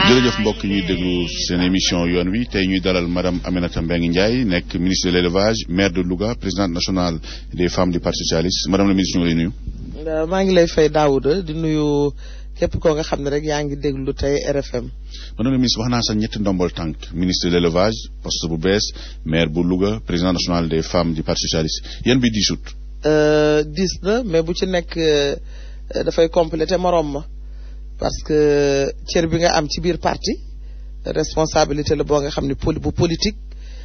jërëjëf mbokk ñuy déglu seen émission yoon wi tey ñuy dalal madame Aminata Mbengue Ndiaye nekk ministre de l' élevage maire de Louga présidente nationale des femmes du parti socialiste madame la ministre ñu ngi lay nuyu. maa ngi lay fay Daouda di nuyu képp koo nga xam ne rek yaa ngi déglu tey RFM. madame la ministre wax naa sax ñetti ndombol tànk ministre de l' élevage poste bu bees maire bu Louga président national des femmes du parti socialiste yéen bi diisut. diis na mais bu ci nekk dafay complété morom ma. parce que cër bi nga am ci biir parti responsabilité la boo nga xam ne poli bu politique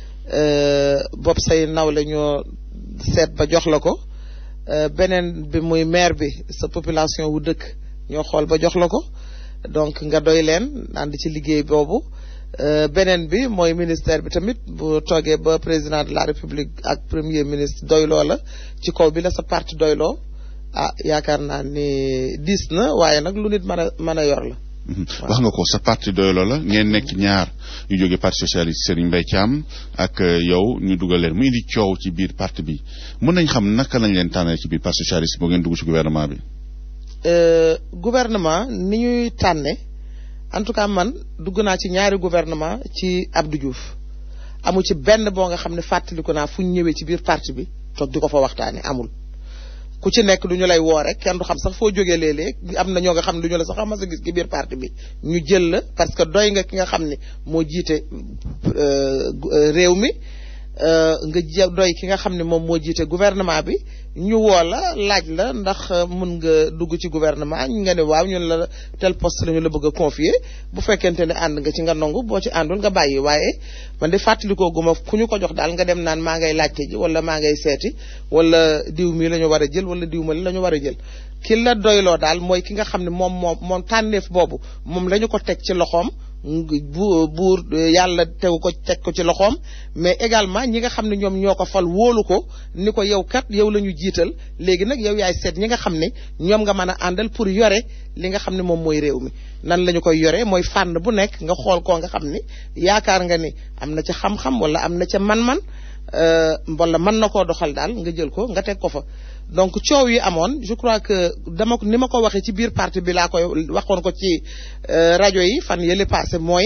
bopp say naw la ñoo seet ba jox la ko beneen bi muy maire bi sa population wu dëkk ñoo xool ba jox la ko donc nga doy leen ànd ci liggéey boobu beneen bi mooy ministère bi tamit bu toogee ba président de la république ak premier ministre doyloo la ci kaw bi la sa parti doyloo ah yaakaar naa ni diis na waaye nag lu nit mën a mën a yor la. wax nga ko sa parti doyloo la ngeen nekk ñaar ñu jóge parti socialiste Serigne Mbaye Thiam ak yow ñu dugal leen mu indi coow ci biir parti bi mën nañ xam naka lañ leen tànnee ci biir parti socialiste boo ngeen dugg ci gouvernement bi. gouvernement ni ñuy tànne en tout cas man dugg naa ci ñaari gouvernement ci Abdou Diouf amu ci benn boo nga xam ne fàttaliku naa fu ñu ñëwee ci biir parti bi toog di ko fa waxtaanee amul. ku ci nekk du ñu lay woo rek kenn du xam sax foo jógee léeg-léeg am na ñoo nga xam ne du ñu la sax xam sa gis ci biir parti bi ñu jël la parce que doy nga ki nga xam ne moo jiite réew mi nga doy ki nga xam ne moom moo jiite gouvernement bi ñu woo la laaj la ndax mun nga dugg ci gouvernement nga ne waaw ñun la tel poste la ñu la bëgg a confier bu fekkente ne ànd nga ci nga nangu boo ci àndul nga bàyyi waaye man de fàttalikoo guma ku ñu ko jox daal nga dem naan maa ngay laajte ji wala maa ngay seeti wala diw mi la ñu war a jël wala diw ma la ñu war a jël ki la doyloo daal mooy ki nga xam ne moom moom moom tànneef boobu moom la ñu ko teg ci loxoom bu buur yàlla tegu ko teg ko ci loxoom mais également ñi nga xam ne ñoom ñoo ko fal wóolu ko ni ko yow kat yow la ñu jiital léegi nag yow yaay seet ñi nga xam ne ñoom nga mën a àndal pour yore li nga xam ne moom mooy réew mi nan la ñu koy yore mooy fànn bu nekk nga xool koo nga xam ni yaakaar nga ni am na ca xam-xam wala am na ca man-man wala mën na koo doxal daal nga jël ko nga teg ko fa donc coow yi amoon je crois que dama ni ma ko waxee ci biir parti bi laa koy waxoon ko ci rajo yi fan yële passé mooy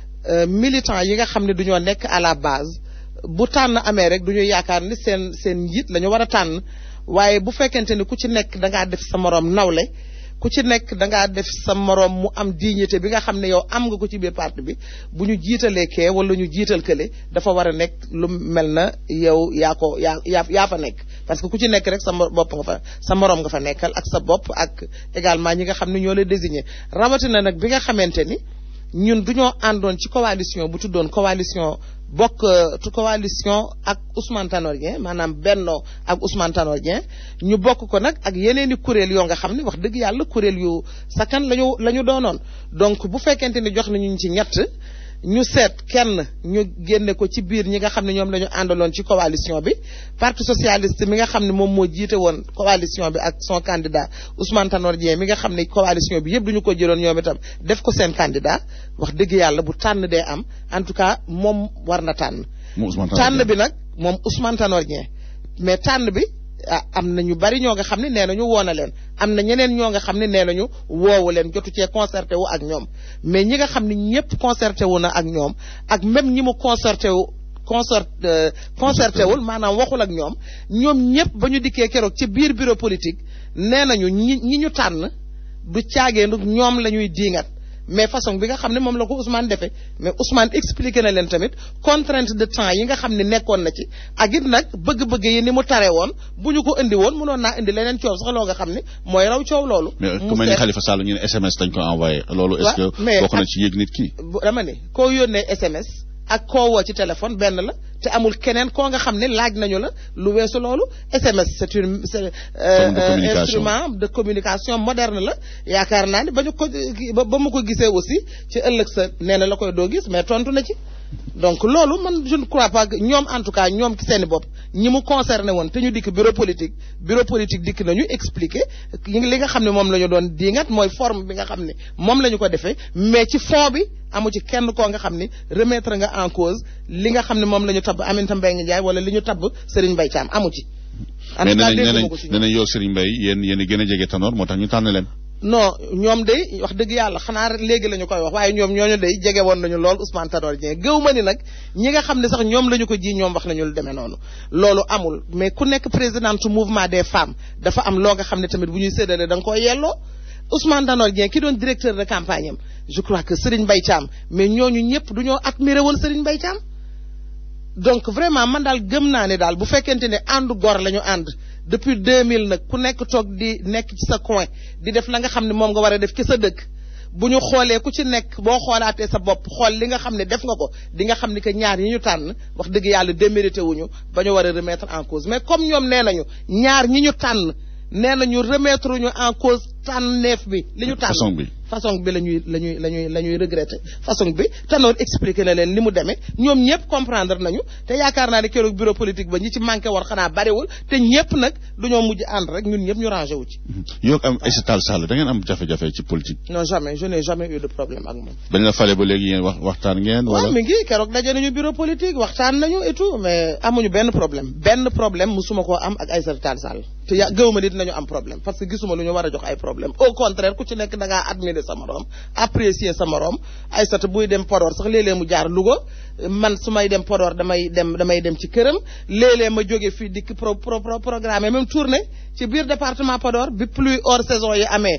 militant yi nga xam ne du ñoo nekk à la base bu tànn amee rek du ñu yaakaar ni seen seen njiit la ñu war a tànn waaye bu fekkente ni ku ci nekk da ngaa def sa moroom nawle ku ci nekk da ngaa def sa moroom mu am dignité bi nga xam ne yow am nga ko ci biir parti bi bu ñu jiitalee kee wala ñu jiital kële dafa war a nekk lu mel na yow yaa ko yaa yaa yaa fa nekk parce que ku ci nekk rek sa bopp nga fa sa moroom nga fa nekkal ak sa bopp ak également ñi nga xam ne ñoo lay désigné rawatina nag bi nga xamante ni ñun du ñoo àndoon ci coalition bu tuddoon coalition bokk coalition ak Ousmane Tanor Dieng maanaam Benno ak Ousmane Tanor Dieng ñu bokk ko nag ak yeneen i kuréel yoo nga xam ne wax dëgg yàlla kuréel yu sakkan lañu la ñu doonoon donc bu fekkente ni jox nañu ci ñett ñu seet kenn ñu génne ko ci biir ñi nga xam ne ñoom la ñu àndaloon ci coalition bi parti socialiste mi nga xam ne moom moo jiite woon coalition bi ak son candidat Ousmane Tanor Dieng mi nga xam ne coalition bi yëpp du ñu ko jëloon ñoom itam def ko seen candidat wax dëgg yàlla bu tànn dee am en tout cas moom war na tànn. tànn bi nag moom Ousmane Tanor Dieng mais tànn bi. ah am na ñu bari ñoo nga xam ne nee nañu woo na leen am na ñeneen ñoo nga xam ne nee nañu woowu leen jotu cee concerté wu ak ñoom mais ñi nga xam ne ñëpp concerté wu na ak ñoom ak même ñi mu concerté wu concert concerté wul maanaam waxul ak ñoom ñoom ñëpp ba ñu dikkee keroog ci biir bureau politique nee nañu ñi ñi ñu tànn du caageendu ñoom la ñuy diingat mais façon bi nga xam ne moom la ko Ousmane defee mais Ousmane expliqué na leen tamit contrainte de temps yi nga xam ne nekkoon na ci ak it nag bëgg-bëgg yi ni mu tare woon bu ñu ko indi woon mënoon naa indi leneen coow sax loo nga xam ne mooy raw coow loolu. mais ku mel ni Khalifa Sall ñu ne SMS dañ ko envoyé. loolu est-ce que bokk na ci yëg nit ki. dama ne koo yónnee SMS ak koo woo ci téléphone benn la te amul keneen koo nga xam ne laaj nañu la lu weesu loolu SMS c'est une c'est instrument de communication moderne la yaakaar naa ni ba ñu ko ba mu ko gisee aussi ci ëllëg sa nee na la koy doo gis mais tontu na ci donc loolu man je ne crois pas que ñoom en tout cas ñoom ci seeni bopp ñi mu concerné woon te ñu dikk bureau politique bureau politique dikk nañu expliquer li nga xam ne moom la ñu doon diingat mooy forme bi nga xam ne moom la ñu ko defee mais ci fond bi amu ci kenn koo nga xam ne remettre nga en cause li nga xam ne moom la ñu tabb Aminata Mbengue Ndiaye wala li ñu tabb Serigne Mbaye Thiam amu ci. en tout cas nee nañ nee nañ yow Serigne Mbaye yéen yéen a gën a jege Tanor moo tax ñu tànn leen. non ñoom day wax dëgg yàlla xanaa rek léegi la ñu koy wax waaye ñoom ñooñu day jege woon nañu lool Ousmane Tanor Dieng gëw ma ni nag ñi nga xam ne sax ñoom la ñu ko ji ñoom wax nañu lu demee noonu loolu amul mais ku nekk présidente mouvement des femmes dafa am loo nga xam ne tamit bu ñuy séddale da nga koy yelloo Ousmane Tanor Dieng ki doon directeur de campagne am je crois que Serigne Mbaye Thiam mais ñooñu ñëpp du ñoo admiré woon Serigne Mbaye Thiam donc vraiment man daal gëm naa ne daal bu fekkente ne àndu gor la ñu ànd depuis 2000 nag ku nekk toog di nekk ci sa coin di def la nga xam ne moom nga war a def ci sa dëkk bu ñu xoolee ku ci nekk boo xoolaatee sa bopp xool li nga xam ne def nga ko di nga xam ni que ñaar yi ñu tànn wax dëgg yàlla démérité wuñu ba ñu war a remettre en cause mais comme ñoom nee nañu ñaar ñi ñu tànn nee nañu remettre ñu en cause tànneef bi li ñu tànn façon bi façon bi la ñuy la ñuy la ñuy la ñuy regretter façon bi Tanor expliqué na leen li mu demee ñoom ñëpp comprendre nañu te yaakaar naa ne keroog bureau politique ba ñi ci manqué woon xanaa bariwul te ñëpp nag dañoo mujj ànd rek ñun ñëpp ñu rangé wu ci. yow am Aïssata Tall Sall da ngeen am jafe-jafe ci politique. non jamais je n'ai jamais eu de problème ak moom. bañ la fale ba léegi yéen wax waxtaan ngeen. wala waaw mi ngi keroog daje nañu bureau politique waxtaan nañu et tout mais amuñu benn problème benn problème musuma koo am ak Aïssata Tall Sall te ya gëwuma nit nañu am problème parce que gisuma lu ñu war a jox ay problème au contraire ku ci nekk da ngaa admirer sa morom apprécier sa morom Aïssata buy dem Podor sax léeg-léeg mu jaar Louga man su may dem Podor damay dem damay dem ci këram léeg-léeg ma jóge fii dikk pro pro programme même tournée ci biir département Podor bi pluie hors saison yi amee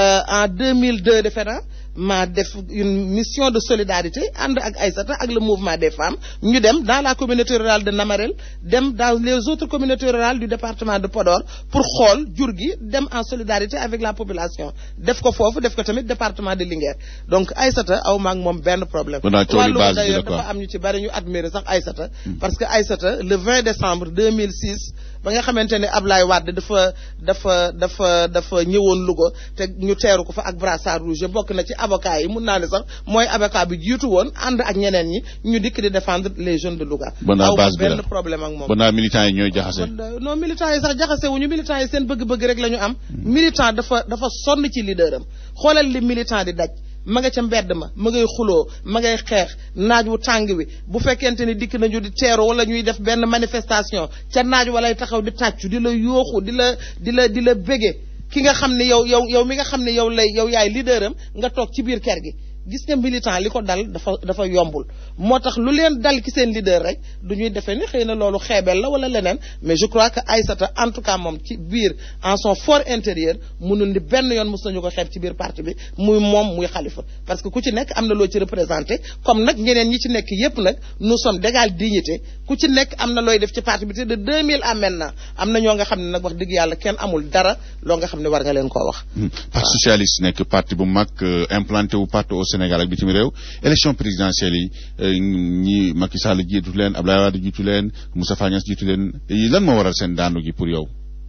en 2002 defe naa ma def une mission de solidarité ànd ak Aïssata ak le mouvement des femmes ñu dem dans la communauté rurale de Namarel dem dans les autres communautés rurales du département de Podor pour xool jur gi dem en solidarité avec la population def ko foofu def ko tamit département de Linguère donc Aïssata aw ma ak moom benn problème wàllu d'ailleurs dafa am ñu ci bari ñu admirer sax Aïssata parce que Aïssata le 20 décembre 2006 ba nga xamante ne Ablaye Wade dafa dafa dafa dafa ñëwoon Louga te ñu teeru ko fa ak brassard rouge bokk na ci avocat yi mun naa ne sax mooy avocat bi jiitu woon ànd ak ñeneen ñi ñu dikk di défendre les jeunes de Louga. banaa base bi benn problème ak moom. banaa militants yi ñooy jaxase. non militants yi sax jaxase wuñu militants yi seen bëgg-bëgg rek la ñu am. militant dafa dafa sonn ci leader am xoolal li militant di daj. ma nga ca mbedd ma ma ngay xuloo ma ngay xeex naaj wu tàng wi bu fekkente ni dikk nañu di teeru wala ñuy def benn manifestation ca naaj walay taxaw di tàccu di la yooxu di la di la di la bége ki nga xam ne yow yow yow mi nga xam ne yow lay yow yaay leader am nga toog ci biir kër gi gis nga militant li ko dal dafa dafa yombul moo tax lu leen dal ki seen leader rek du ñuy defee ni xëy na loolu xeebel la wala leneen mais je crois que Aïssata en tout cas moom ci biir en son fort intérieur mënul ni benn yoon mos nañu ko xeeb ci biir parti bi muy moom muy xalifa parce que ku ci nekk am na loo ci représenté comme nag ñeneen ñi ci nekk yépp nag nous sommes d'égale dignité ku ci nekk am na looy def ci parti bi te de 2000 à maintenant am na ñoo nga xam ne nag wax dëgg yàlla kenn amul dara loo nga xam ne war nga leen koo wax. parti socialiste nekk parti bu mag implanté wu parti au Sénégal ak bitim réew élection présidentielle yi ñi Macky Sall jiitu leen Abdoulaye Wade jiitu leen Moustapha Niasse jiitu leen lan moo waral seen daanu gi pour yow.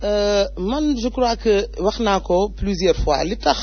man je crois que wax naa ko plusieurs fois li tax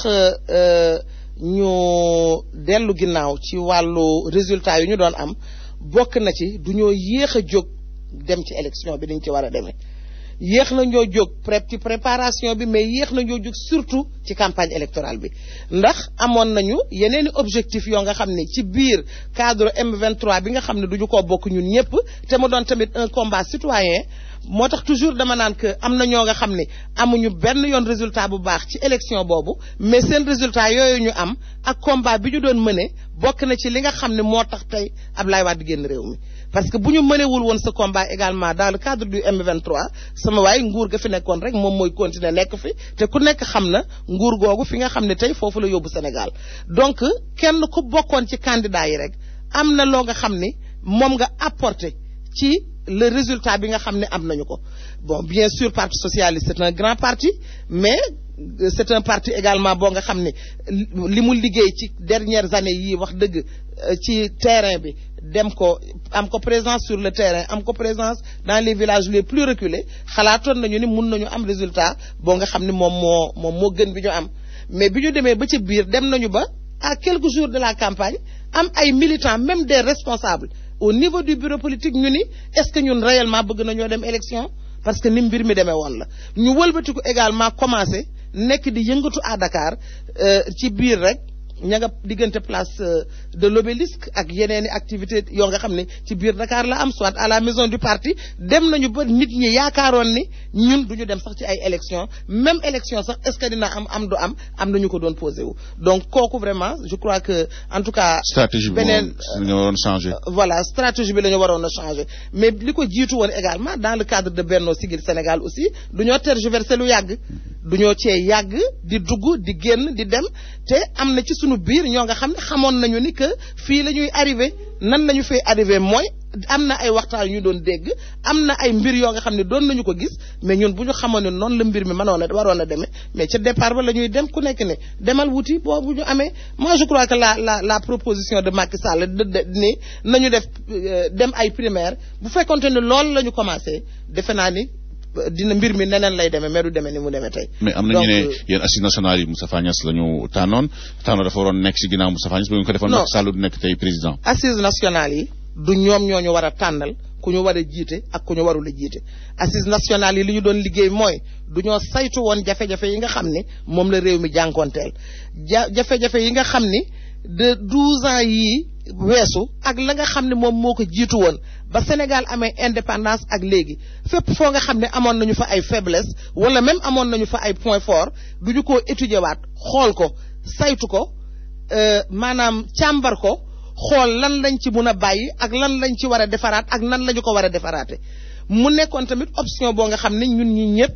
ñu dellu ginnaaw ci wàllu résultat yu ñu doon am bokk na ci du ñoo yéex a jóg dem ci élection bi dañ ci war a demee. yéex na ñoo jóg pré ci préparation bi mais yéex na ñoo jóg surtout ci campagne électorale bi ndax amoon nañu yeneeni objectif yoo nga xam ne ci biir cadre M23 bi nga xam ne du ñu ko bokk ñun ñëpp te mu doon tamit un combat citoyen moo tax toujours dama naan que am na ñoo nga xam ne amuñu benn yoon résultat bu baax ci élection boobu mais seen résultat yooyu ñu am ak combat bi ñu doon mëne bokk na ci li nga xam ne moo tax tey Ablaye Wade génn réew mi parce que bu ñu mënewul woon ce combat également dans le cadre du M23 sama waay nguur ga fi nekkoon rek moom mooy continuer nekk fi te ku nekk xam na nguur googu fi nga xam ne tey foofu la yóbbu Sénégal donc kenn ku bokkoon ci candidat yi rek am na loo nga xam ni moom nga apporté ci le résultat bi nga xam ne am nañu ko bon bien sûr parti socialiste c'est un grand parti mais c'est un parti également boo nga xam ne li mu liggéey ci dernières années yii wax dëgg ci terrain bi dem ko am ko présence sur le terrain am ko présence dans les villages les plus reculés xalaatoon nañu ni mun nañu am résultat boo nga xam ne moom moo moom moo gën bi ñu am mais bi ñu demee ba ci biir dem nañu ba à quelques jours de la campagne am ay militants même des responsables au niveau du bureau politique ñu ni est-ce que ñun réellement bëgg nañoo dem élection parce que ni mbir mi demee woon la ñu wëlbatiku également commencé nekk di yëngatu à Dakar ci biir rek ña nga diggante place de l'obélisque ak yeneeni activité yoo nga xam ne ci biir Dakar la am soit à la maison du parti dem nañu ba nit ñi yaakaaroon ni ñun duñu dem sax ci ay élections même élection sax est-ce que dina am am du am am nañu ko doon posé wu donc kooku vraiment je crois que en tout cas stratégie bi beneen moom nga waroon changer. voilà stratégie bi la ñu waroon a changer mais li ko jiitu woon également dans le cadre de Benno Siggil Sénégal aussi du ñoo tergiverser lu yàgg du ñoo cee yàgg di dugg di génn di dem te am na ci sunu biir ñoo nga xam ne xamoon nañu ni que fii la ñuy arrivé nan la ñu fay arrivé mooy am na ay waxtaan yu ñu doon dégg am na ay mbir yoo nga xam ne doon nañu ko gis mais ñun bu ñu xamoon ne noonu la mbir mi mënoon a waroon a demee mais ca départ ba la ñuy dem ku nekk ne demal wuti boobu ñu amee moi je crois que la la la proposition de Macky Sall de de ni nañu def euh, dem ay primaire bu fekkonte ne loolu la ñu commencé defe naa ni euh, dina mbir mi neneen lay demee mais du demee ni mu demee tey. mais am na ñu Donc, ne euh, yéen assises nationales yi Moustapha Niasse la ñu tànnoon tànnoon dafa waroon nekk si ginnaaw Moustapha Niasse ba ñu ko defoon Non. Macky Sall du nekk tey président. assises nationales yi du ñoom ñoo ñu war a tànnal ku ñu war a jiite ak ku ñu warul a jiite assises nationales yi li ñu doon liggéey mooy du ñoo saytu woon jafe-jafe yi nga xam ni moom la réew mi jànkoonteel ja jafe-jafe yi nga xam ni de douze ans yii weesu ak la nga xam ne moom moo ko jiitu woon ba Sénégal amee indépendance ak léegi fépp foo nga xam ne amoon nañu fa ay faiblesse wala même amoon nañu fa ay points forts du ñu ko étudier waat xool ko saytu ko euh, maanaam càmbar ko xool lan lañ ci mun a bàyyi ak lan lañ ci war a defaraat ak nan la ñu ko war a defaraate mu nekkoon tamit option boo nga xam ne ñun ñi ñëpp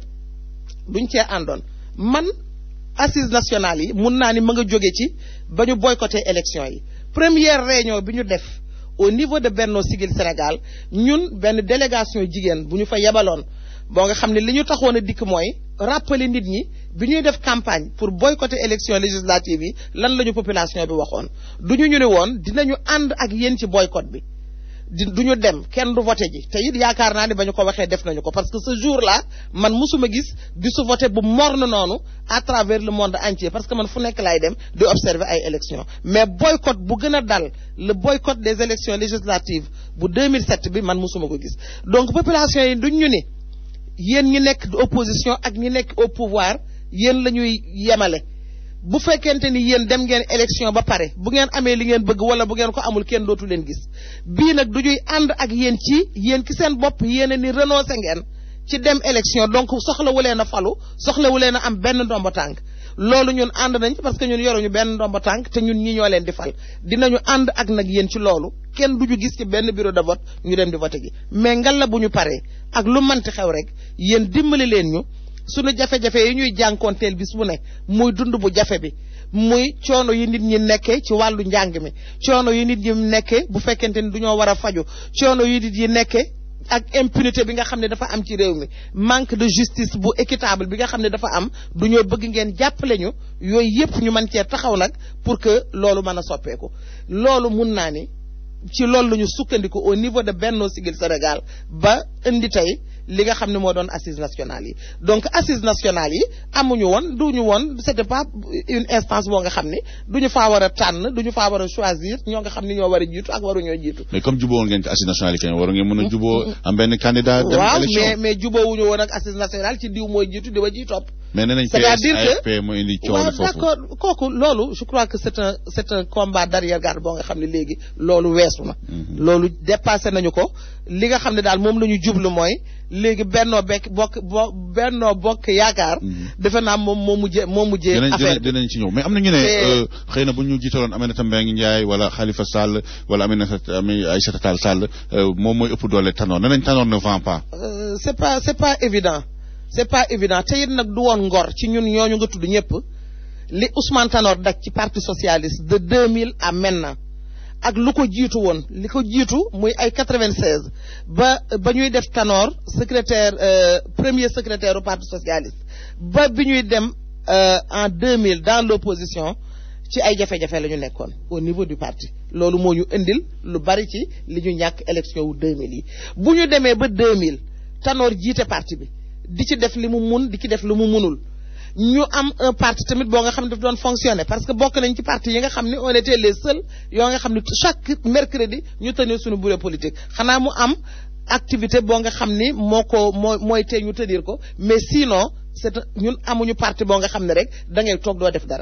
duñ cee àndoon man assises nationales yi mun naa ni ma nga jóge ci ba ñu boycotté élection yi première réunion bi ñu def au niveau de Benno Siggil Sénégal ñun benn délégation jigéen bu ñu fa yebaloon boo nga xam ne li ñu taxoon a dikk mooy rappeler nit ñi bi ñuy def campagne pour boycotter élection législative yi lan la ñu population bi waxoon du ñu ñu ne woon dinañu ànd ak yéen ci boycott bi di du ñu dem kenn du voté ji te it yaakaar naa ne ba ñu ko waxee def nañu ko parce que ce jour là man musuma gis bisu voté bu morne noonu à travers le monde entier parce que man fu nekk laay dem di observer ay élections mais boycott bu gën a dal le boycott des élections législatives bu 2007 bi man musuma ko gis donc population yi duñ ñu ni yéen ñi nekk di opposition ak ñi nekk au pouvoir yéen la ñuy yemale bu fekkente ni yéen dem ngeen élection ba pare bu ngeen amee li ngeen bëgg wala bu ngeen ko amul kenn dootu leen gis bii nag du ñuy ànd ak yéen ci yéen ki seen bopp yéen a ni renoncé ngeen ci dem élection donc soxlawu leen a falu soxlawu leen a am benn ndombo tànk loolu ñun ànd nañ ci parce que ñun yoruñu benn ndombo tànk te ñun ñi ñoo leen di fal dinañu ànd ak nag yéen ci loolu kenn du ñu gis ci benn bureau de vote ñu dem di vote ji mais ngalla bu ñu paree ak lu manti xew rek yéen dimbali leen ñu sunu jafe-jafe yi ñuy jànkoonteel bis bu ne muy dund bu jafe bi muy coono yi nit ñi nekkee ci wàllu njàng mi coono yi nit ñi nekkee bu fekkente ni du ñoo war a faju coono yi nit yi nekkee ak impunité bi nga xam ne dafa am ci réew mi manque de justice bu équitable bi nga xam ne dafa am du ñoo bëgg ngeen jàppale ñu yooyu yépp ñu mën cee taxaw nag pour que loolu mën a soppeeku loolu mun naa ni ci loolu la ñu sukkandiku au niveau de Benno Siggil Sénégal ba indi tey li nga xam ne moo doon assises nationales yi donc assises nationales yi amuñu woon duñu woon c'était pas une instance boo nga xam ne duñu faa war a tànn duñu faa war a choisir ñoo nga xam ne ñoo war a jiitu ak waruñoo jiitu mais comme jubóo ngeen ci assises nationales yi kañ waru ngeen mën a jubóo am benn candidat dem waaw élection mais mais jubóowuñu woon ak assises nationales ci diw mooy jiitu di wa jiy topp mais nee nañ c'est-à-dire PS que- AFP moo indi coow waaw li foofu d'accord kooku loolu je crois que c'est un c'est un combat d'arrière-garde boo nga xam ne léegi loolu weesu na loolu dépassé nañu ko li nga xam ne daal moom la ñu jublu mooy léegi bennoo bekk bokk bo bennoo bokk yaakaar defe naa moom moo mujjee moo mujjee dinañ affaire dinañ bi dinañ ci ñëw mais am na ñu ne Te- euh, xëy na bu ñu jiitaloon Aminata Mbengue Ndiaye wala Khalifa Sall wala Aminata Ami Aïssata Tall Sall euh, moom mooy ëpp doole Tanor nee nañ Tanor ne vend pas Euh, c'est pas c'est pas évident c'est pas évident te it nag du woon ngor ci ñun ñooñu nga tudd ñëpp li Ousmane Tanor daj ci parti socialiste de 2000 à maintenant ak lu ko jiitu woon li ko jiitu muy ay 96 ba ba ñuy def Tanor secrétaire euh, premier secrétaire au parti socialiste ba bi ñuy dem euh, en 2000 dans l'opposition ci ay jafe-jafe la ñu nekkoon au niveau du parti loolu moo ñu indil lu bari ci li ñu ñàkk élection wu 2000 yi bu ñu demee ba 2000 Tanor jiite parti bi di ci def li mu mun di ci def lu mu munul ñu am un parti tamit boo nga xam ne daf doon fonctionner parce que bokk nañ ci parti yi nga xam ne on était les seuls yoo nga xam ne chaque mercredi ñu tenir suñu bureau politique xanaa mu am activité boo nga xam ni moo ko moo mooy tee ñu tenir ko mais sinon c'est un- ñun amuñu parti boo nga xam ne rek da ngay toog doo def dara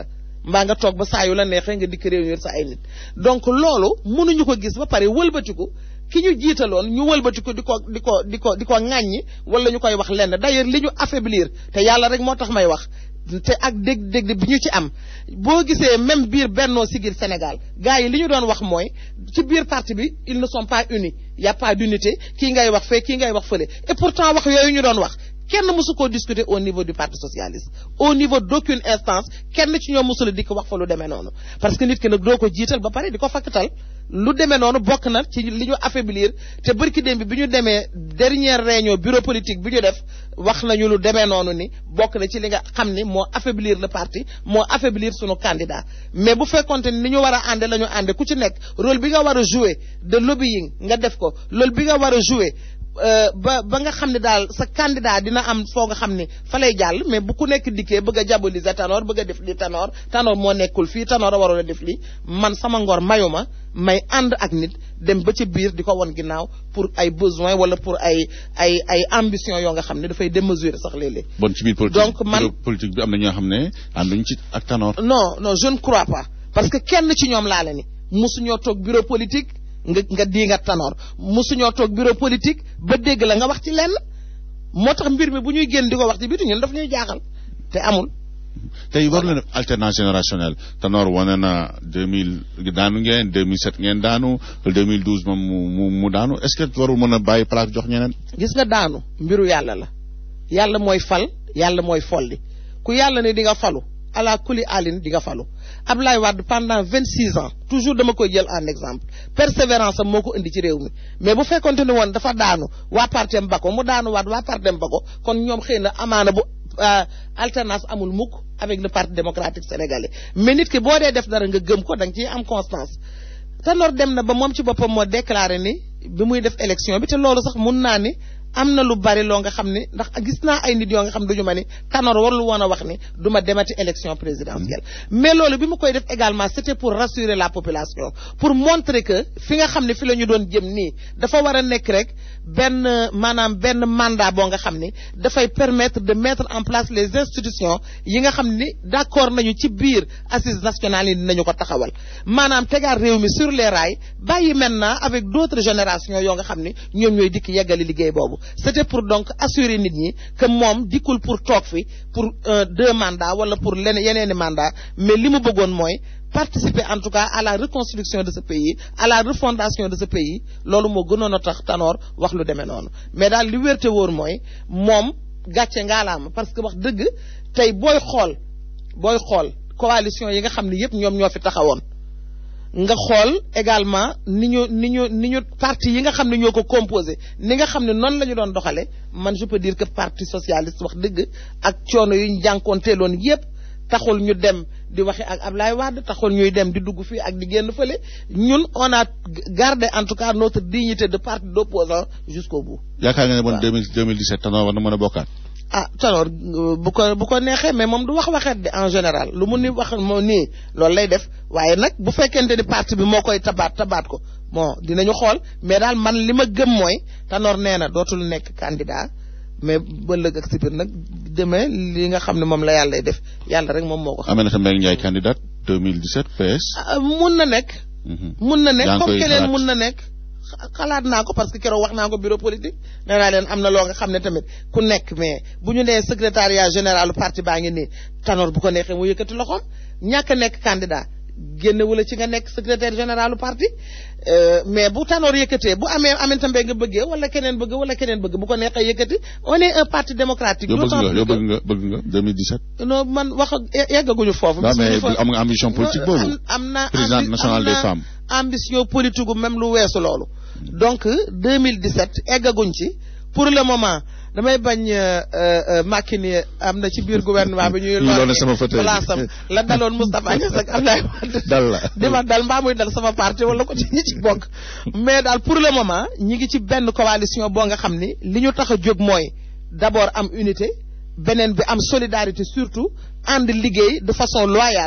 mbaa nga toog ba saa yu la neexee nga dikk réunir sa ay nit donc loolu mënuñu ko gis ba pare wëlbatiku ki ñu jiitaloon ñu wëlbatiku di ko di ko di ko di ko ŋàññi wala ñu koy wax lenn d'ailleurs li ñu affaiblir te yàlla rek moo tax may wax te ak dégg-dégg bi ñu ci am boo gisee même biir Bennoo Siggil Sénégal gars yi li ñu doon wax mooy ci biir parti bi ils ne sont pas unis y a pas d'unité kii ngay wax fee kii ngay wax fële et pourtant wax yooyu ñu doon wax kenn mësu koo discuter au niveau du parti socialiste au niveau d'aucune instance kenn ci ñoom mësula di ko wax fa lu demee noonu parce que nit ki nag doo ko jiital ba pare di ko fakkatal lu demee noonu bokk na ci li ñu affaiblir te bërki démb bi ñu demee dernière réunion bureau politique bi ñu def wax nañu lu demee noonu ni bokk na ci li nga xam ni moo affaiblir le parti moo affaiblir sunu candidat mais bu fekkonte ni ni ñu war a ànde la ñu ànde ku ci nekk rôle bi nga war a jouer de lobbying nga def ko loolu bi nga war a jouer ba ba nga xam ne daal sa candidat dina am foo nga xam ne fa lay jàll mais bu ku nekk dikkee bëgg a diaboliser Tanor bëgg a def li Tanor Tanor moo nekkul fii Tanor a waroon a def li man sama ngor mayu ma may ànd ak nit dem ba ci biir di ko won ginnaaw pour ay besoin wala pour ay ay ay ambition yoo nga xam ne dafay démesurer sax léeg-léeg. bon ci biir politique donc man politique bi am na ñoo xam ne ànduñ ci ak Tanor. non non je ne crois pas parce que kenn ci ñoom laa la ni mosuñoo toog bureau politique. nga nga di nga Tanor mosuñoo toog bureau politique ba dégg la nga wax ci lenn moo tax mbir mi bu ñuy génn di ko wax ci biir ñun daf ñuy jaaxal te amul. tey war leen alternance générationnelle Tanor wane na 2000 daanu ngeen 2007 ngeen daanu 2012 moom mu mu daanu est-ce que warul mën a bàyyi place jox ñeneen. gis nga daanu mbiru yàlla la yàlla mooy fal yàlla mooy folli ku yàlla ne di nga falu ala kuli alin di nga falu. Ablaye Wade pendant vingt six ans toujours dama koy jël en exemple persévérance am moo ko indi ci réew mi mais bu fekkonte ni woon dafa daanu waa partem ba ko mu daanu waat waa partem ba ko kon ñoom xëy na amaana bu alternance amul mukk avec le parti démocratique sénégalais mais nit ki boo dee def dara nga gëm ko da nga ciy am constance Tanor dem na ba moom ci boppam moo déclaré ni bi muy def élection bi te loolu sax mun naa ni am na lu bari loo nga xam ne ndax gis naa ay nit yoo nga xam duñu ma ni Tanor warul woon a wax ni du ma demati élection présidentielle mais loolu bi mu koy def également c'était pour rassurer la population pour montrer que fi nga xam ne fi la ñu doon jëm nii dafa war a nekk rek benn maanaam benn mandat boo nga xam ni dafay permettre de mettre en place les institutions yi nga xam ni d'accord nañu ci biir assises nationales yi dinañu ko taxawal maanaam tegaat réew mi sur les rails bàyyi maintenant avec d'autres générations yoo nga xam ni ñoom ñooy dikk yeggali liggéey boobu c'était pour donc assurer nit ñi que moom dikkul pour toog fi pour deux mandats wala pour leneen yeneeni mandat mais li mu bëggoon mooy participer en tout cas à la reconstruction de ce pays à la refondation de ce pays loolu moo gënoon a tax Tanor wax lu demee noonu mais daal li wérte wóor mooy moom gàcce ngaalaama parce que wax dëgg tey booy xool booy xool coalition yi nga xam ne yépp ñoom ñoo fi taxawoon nga xool également ni ñu ni ñu ni ñu parti yi nga xam ne ñoo ko composé ni nga xam ne noonu la ñu doon doxale man je peux dire que parti socialiste wax dëgg ak coono yu ñu jànkoonteeloon yépp taxul ñu dem di waxe ak Ablaye Wade taxul ñuy dem di dugg fii ak di génn fële ñun on a gardé en tout cas notre dignité de parti d'opposant jusqu'au bout. yaakaar nga ne bon 2017 Tanor war na mën a bokkaat. ah Tanor bu ko bu ko neexee mais moom du wax waxeet de en général lu mu ni wax moo nii loolu lay def waaye nag bu fekkente ni parti bi moo koy tabaat tabaat ko bon dinañu xool mais daal man li ma gëm mooy Tanor nee na dootul nekk candidat mais ba lëg ak si biir nag demee li nga xam ne moom la yàlla lay def yàlla rek moom moo ko xam. Aminata Mbengue Ndiaye candidate 2017 PS. mun na nekk. mun na nekk yaa ngi comme koy keneen xalaat. mun na nekk. xalaat naa ko parce que keroog wax naa ko bureau politique nee naa leen am na loo nga xam ne tamit ku nekk mais bu ñu nee secrétariat général parti baa ngi nii Tanor bu ko neexee mu yëkkati loxoom ñàkk a nekk candidat génne wala ci nga nekk secrétaire général parti euh, mais bu Tanor yëkkatee bu amee Aminata Mbengue nga bëggee wala keneen bëgg wala keneen bëgg bu ko neexee yëkkati on est un parti démocratique. yow bëgg d'autant nga plus yow que- bëgg nga bëgg nga 2017. non man wax ak yeggaguñu foofu. non mais Parce que am nga ambition politique non, boobu. am am naa présidente ambi- nationale am des naa femmes. ambition politique gu même lu weesu loolu. donc 2017 eggaguñ ci pour le moment damay bañ euh, euh, Macky ni am na ci biir gouvernement bi ñuy. Ñu doon sama fauteuil bi. place am la daloon Moustapha Niasse ak Abdoulaye Wade. dal la di ma dal mbaa muy dal sama parti wala ko ci ñi ci bokk mais daal pour le moment ñi ngi ci benn coalition boo nga xam ni li ñu tax a jóg mooy d'abord am unité beneen bi am solidarité surtout ànd liggéey de façon loyale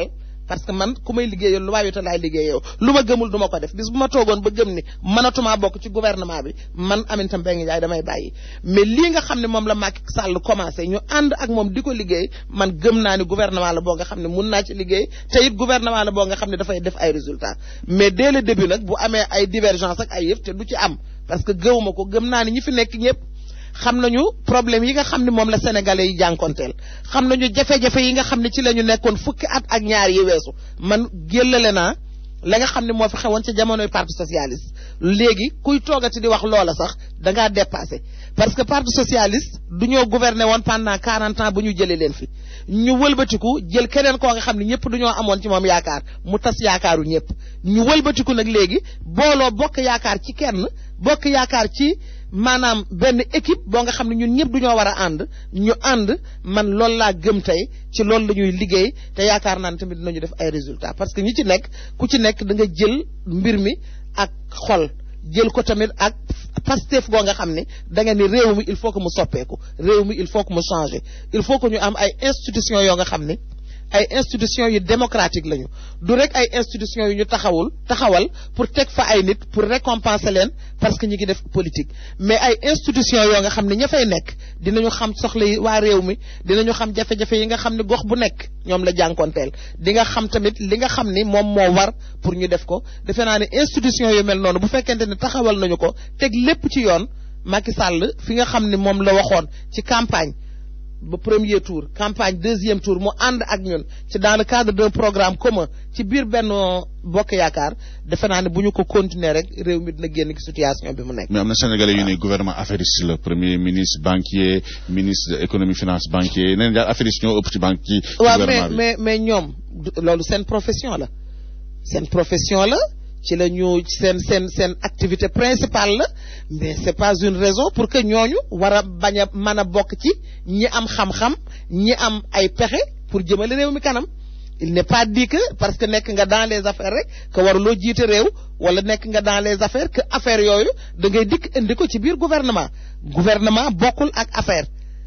parce que man ku may liggéeyal lu waayute laay liggéeyoo lu ma gëmul du ma ko def bis bu ma toogoon ba gëm ni mënatumaa bokk ci gouvernement bi man Aminata Mbengue Ndiaye damay bàyyi mais lii nga xam ne moom la Macky Sall commencé ñu ànd ak moom di ko liggéey man gëm naa ni gouvernement la boo nga xam ne mun naa ci liggéey te it gouvernement la boo nga xam ne dafay def ay résultats mais dès le début nag bu amee ay divergence ak ay yëf te du ci am parce que gëwuma ko gëm naa ni ñi fi nekk ñëpp xam nañu problème yi nga xam ne moom la sénégalais yi jànkonteel xam nañu jafe-jafe yi nga xam ne ci la ñu nekkoon fukki at ak ñaar yi weesu man géllale naa la nga xam ne moo fi xewoon ci jamonoy parti socialiste léegi kuy toogati di wax loola sax da ngaa dépassé parce que parti socialiste du ñoo gouverner woon pendant 40 ans bu ñu jëlee leen fi ñu wëlbatiku jël keneen koo nga xam ne ñëpp du ñoo amoon ci moom yaakaar mu tas yaakaaru ñëpp ñu wëlbatiku nag léegi booloo bokk yaakaar ci kenn bokk yaakaar ci maanaam benn équipe boo nga xam ne ñun ñëpp du ñoo war a ànd ñu ànd man loolu laa gëm tey ci loolu la ñuy liggéey te yaakaar naa ne tamit dinañu def ay résultats parce que ñi ci nekk ku ci nekk da nga jël mbir mi ak xol jël ko tamit ak pastef goo nga xam ne da nga ni réew mi il faut que mu soppeeku réew mi il faut que mu changer il faut que ñu am ay institutions yoo nga xam ne ay institutions yu démocratique lañu du rek ay institutions yu ñu taxawul taxawal pour teg fa ay nit pour récompenser leen parce que ñu ngi def politique mais ay institutions yoo nga xam ne ña fay nekk dinañu xam soxla yi waa réew mi dinañu xam jafe-jafe yi nga xam ne gox bu nekk ñoom la jànkonteel di nga xam tamit li nga xam ni moom moo war pour ñu def ko defe naa ne institutions yu mel noonu bu fekkente ne taxawal nañu ko teg lépp ci yoon Macky Sall fi nga xam ne moom la waxoon ci campagne ba premier tour campagne deuxième tour mu ànd ak ñun ci dans le cadre d'un programme commun ci biir benn bokk yaakaar defe naa ne bu ñu ko continuer rek réew mi dina génn ci situation bi mu nekk. mais am na sénégalais yu ne gouvernement affairiste la premier ministre banquier ministre de économie finance banquier nee nañ daal affairiste ñoo ëpp ci banque ci. waaw mais gouvernement bi mais mais ñoom loolu seen profession la seen profession la. ci la ñu seen seen seen activité principale la mais c'est pas une raison pour que ñooñu war a bañ a mën a bokk ci ñi am xam-xam ñi am ay pexe pour jëmale réew mi kanam il n'est pas dit que parce que nekk nga dans les affaires rek que waruloo jiite réew wala nekk nga dans les affaires que affaires yooyu da ngay dikk indi ko ci biir gouvernement gouvernement bokkul ak affaire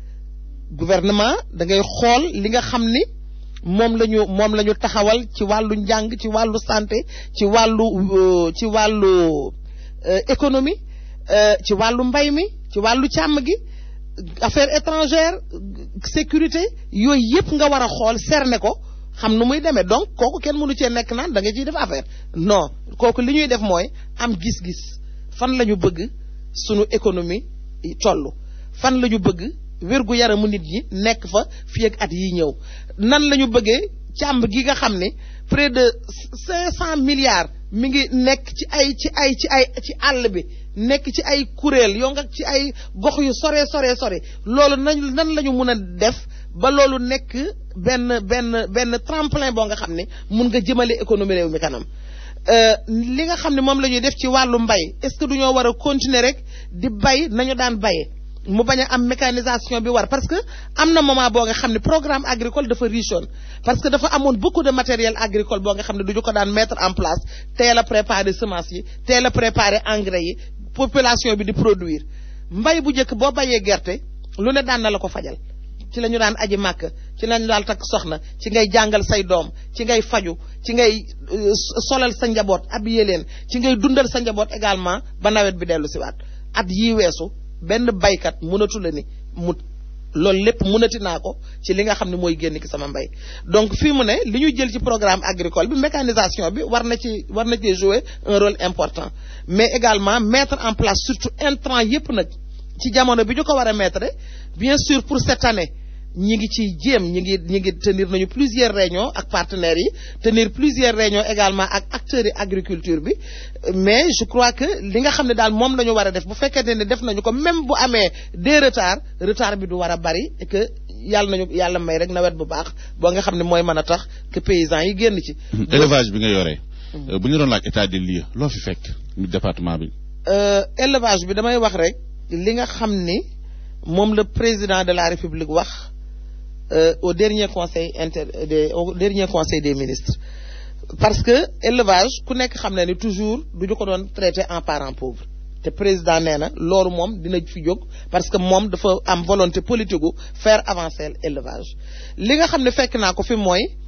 gouvernement da ngay xool li nga xam ni moom la ñu moom la ñu taxawal ci wàllu njàng ci wàllu santé ci wàllu ci wàllu économie ci wàllu mbay mi ci wàllu càmm gi affaires étrangères sécurité yooyu yëpp nga war a xool cerner ko xam nu muy demee donc kooku kenn mënu cee nekk naan da nga ciy def affaire non kooku li ñuy def mooy am gis-gis fan la ñu bëgg sunu économie toll fan la ñu bëgg wérgu yaramu nit ñi nekk fa fii ak at yi ñëw nan la ñu bëggee càmb gi nga xam ne près de cinq cent milliards mi ngi nekk ci ay ci ay ci ay ci àll bi nekk ci ay kuréel yoo nga ci ay gox yu sore sore sore loolu nañ nan la ñu mun a def ba loolu nekk benn benn benn tremplin boo nga xam ne mun nga jëmale économie réew mi kanam li nga xam ne moom la ñuy def ci wàllu mbay est-ce que du ñoo war a continuer rek di bay nañu daan bayee mu bañ a am mécanisation bi war parce que am na moment boo nga xam ne programme agricole dafa richoon parce que dafa amoon beaucoup de matériel agricole boo nga xam ne du ñu ko daan mettre en place teel a préparer semences yi teel a préparer engrais yi population bi di produire mbay bu njëkk boo bayee gerte lu ne daan na la ko fajal ci la ñu daan aji màkk ci lañu daal takk soxna ci ngay jàngal say doom ci ngay faju ci ngay solal sa njaboot habillé leen ci ngay dundal sa njaboot également ba nawet bi dellu si waat at yii weesu benn baykat mënatu la ni mu loolu lépp mënati naa ko ci li nga xam ne mooy génn ki sama mbay donc fii mu ne li ñu jël ci programme agricole bi mécanisation bi war na ci war na ci jouer un rôle important mais également mettre en place surtout intrant yépp nag ci jamono bi ñu ko war a mettre bien sûr pour cette année ñi ngi ci jéem ñi ngi ñi ngi tenir nañu plusieurs réunions ak partenaires yi tenir plusieurs réunions également ak acteurs yi agriculture bi mais je crois que li nga xam ne daal moom la ñu war a def bu fekkente ne def nañu ko même bu amee des retards retard bi du war a bari et que yàlla nañu yàlla may rek nawet bu baax boo nga xam ne mooy mën a tax que paysans yi génn ci. élevage bi nga yore. bu ñu doon laaj état des lieux loo fi fekk mi département bi. élevage bi damay wax rek li nga xam ni moom le président de la république wax. Euh, au dernier conseil inter des au dernier conseil des ministres parce que élevage ku nekk xam na ni toujours du ñu ko doon traité en parent pauvre te président nee na loolu moom dina fi jóg parce que moom dafa am volonté politique gu faire avancer l'élevage li nga xam ne fekk naa ko fi mooy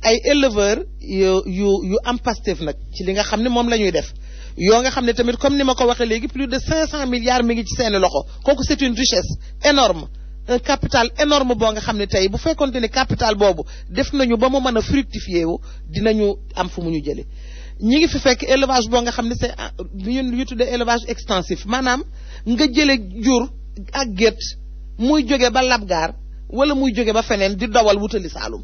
ay éleveurs yu yu yu am Pastef nag ci li nga xam ne moom la ñuy def yoo nga xam ne tamit comme ni ma ko waxee léegi plus de 500 milliards mi ngi ci seeni loxo kooku c'est une richesse énorme un capital énorme boo nga xam ne tey bu fekkonte ni capital boobu def nañu ba mu mën a fructifier wu dinañu am fu mu ñu jëlee ñi ngi fi fekk élevage boo nga xam ne c'est li ñu tuddee élevage extensif maanaam nga jële jur ak gétt muy jóge ba labgaar wala muy jóge ba feneen di dawal wutali Saalum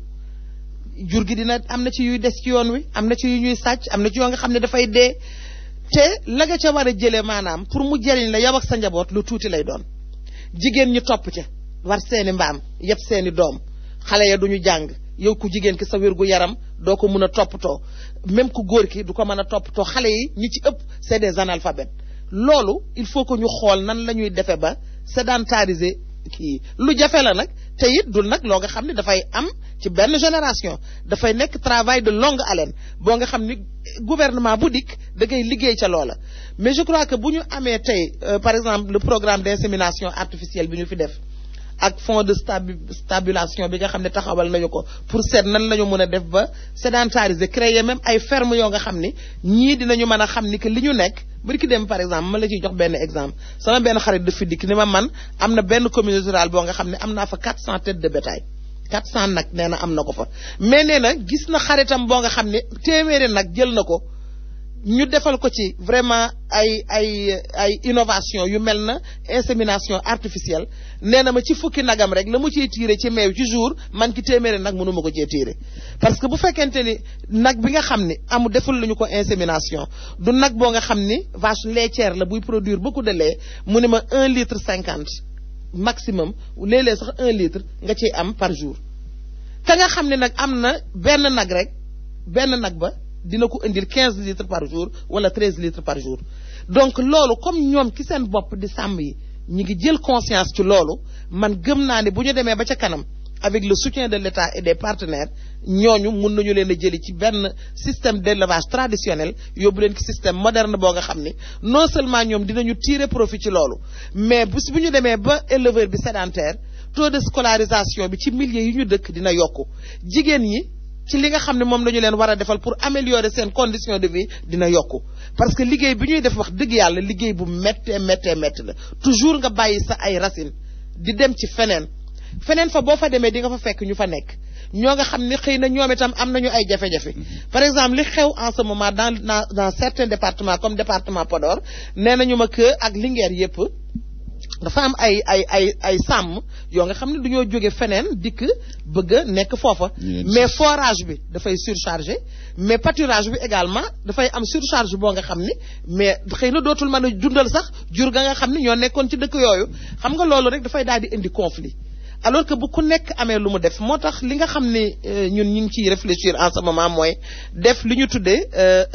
jur gi dina am na ci yuy des ci yoon wi am na ci yu ñuy sàcc am na ci yoo nga xam ne dafay dee te la nga ca war a jëlee maanaam pour mu jëriñ la yow ak sa njaboot lu tuuti lay doon jigéen ñi topp ca war seeni mbaam yëpp seeni doom xale ya duñu jàng yow ku jigéen ki sa wér gu yaram doo ko mën a toppatoo même ku góor ki du ko mën a toppatoo xale yi ñi ci ëpp c'est des analphabètes loolu il faut que ñu xool nan la ñuy defee ba sédentariser kii lu jafe la nag te it dul nag loo nga xam ne dafay am ci benn génération dafay nekk travail de longue haleine boo nga xam ni gouvernement bu dikk da ngay liggéey ca loola mais je crois que bu ñu amee tey par exemple le programme d'insémination artificielle bi ñu fi def ak fonds de stabi stabilisation bi nga xam ne taxawal nañu ko pour seet nan la ñu mën a def ba sédentariser créer même ay fermes yoo nga xam ni ñii dinañu mën a xam ni que li ñu nekk bari ki dem par exemple ma la ciy jox benn exemple sama benn xarit dafa dikk ni ma man am na benn communauté rurale boo nga xam ne am naa fa 400 têtes de bétail 400 nag nee na am na ko fa mais nee na gis na xaritam boo nga xam ne téeméeri nag jël na ko ñu defal ko ci vraiment ay ay ay innovation yu mel na insémination artificielle nee na ma ci fukki nagam rek la mu ciy tiire ci meew ci jour man ki téeméeri nag mënu ma ko cee tiire parce que bu fekkente ni nag bi nga xam ni amu deful lu ñu ko insémination du nag boo nga xam ni vache laitière la buy produire beaucoup de lait mu ne ma un litre cinquante maximum léeg-léeg sax un litre nga ciy am par jour ka nga xam ne nag am na benn nag rek benn nag ba dina ko indil quinze litres par jour wala treize litres par jour donc loolu comme ñoom ki seen bopp di sàmm yi ñi ngi jël conscience ci loolu man gëm naa ne bu ñu demee ba ca kanam avec le soutien de l'État et des partenaires ñooñu mun nañu leen a jëli ci benn système d'élevage traditionnel yóbbu leen ci système moderne boo nga xam ni non seulement ñoom dinañu tirer profit ci loolu mais bu bu ñu demee ba éleveur bi sédentaire taux de scolarisation bi ci milieu yi ñu dëkk dina yokku jigéen ñi ci li nga xam ne moom la ñu leen war a defal pour améliorer seen condition de vie dina yokku parce que liggéey bi ñuy def wax dëgg yàlla liggéey bu méttee méttee métti la toujours nga bàyyi sa ay racines di dem ci feneen feneen fa boo fa demee di nga fa fekk ñu fa nekk ñoo nga xam ne xëy na ñoom itam am nañu ay jafe-jafe par exemple li xew en ce moment dans dans dans certains départements comme département Podor nee nañu ma que ak Linguère yépp dafa am ay ay ay ay sàmm yoo nga xam ne dañoo jóge feneen dikk bëgg a nekk foofa mais forage bi dafay surchargé mais pâturage bi également dafay am surcharge boo nga xam ni mais xëy na dootul mën a dundal sax jur ga nga xam ni ñoo nekkoon ci dëkk yooyu xam nga loolu rek dafay daal di indi conflit alors que bu ku nekk amee lu mu def moo tax li nga xam ne ñun ñu ngi ciy réfléchir en ce moment mooy def li ñu tuddee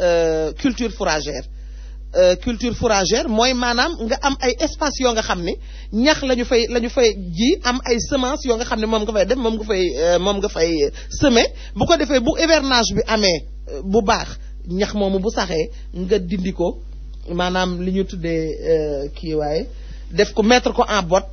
culture fourragère culture fourragère mooy maanaam nga am ay espace yoo nga xam ne ñax la ñu fay la ñu fay ji am ay semence yoo nga xam ne moom nga fay def moom nga fay moom nga fay semer bu ko defee bu hivernage bi amee bu baax ñax moomu bu saxee nga dindi ko maanaam li ñu tuddee kii waaye def ko mettre ko en botte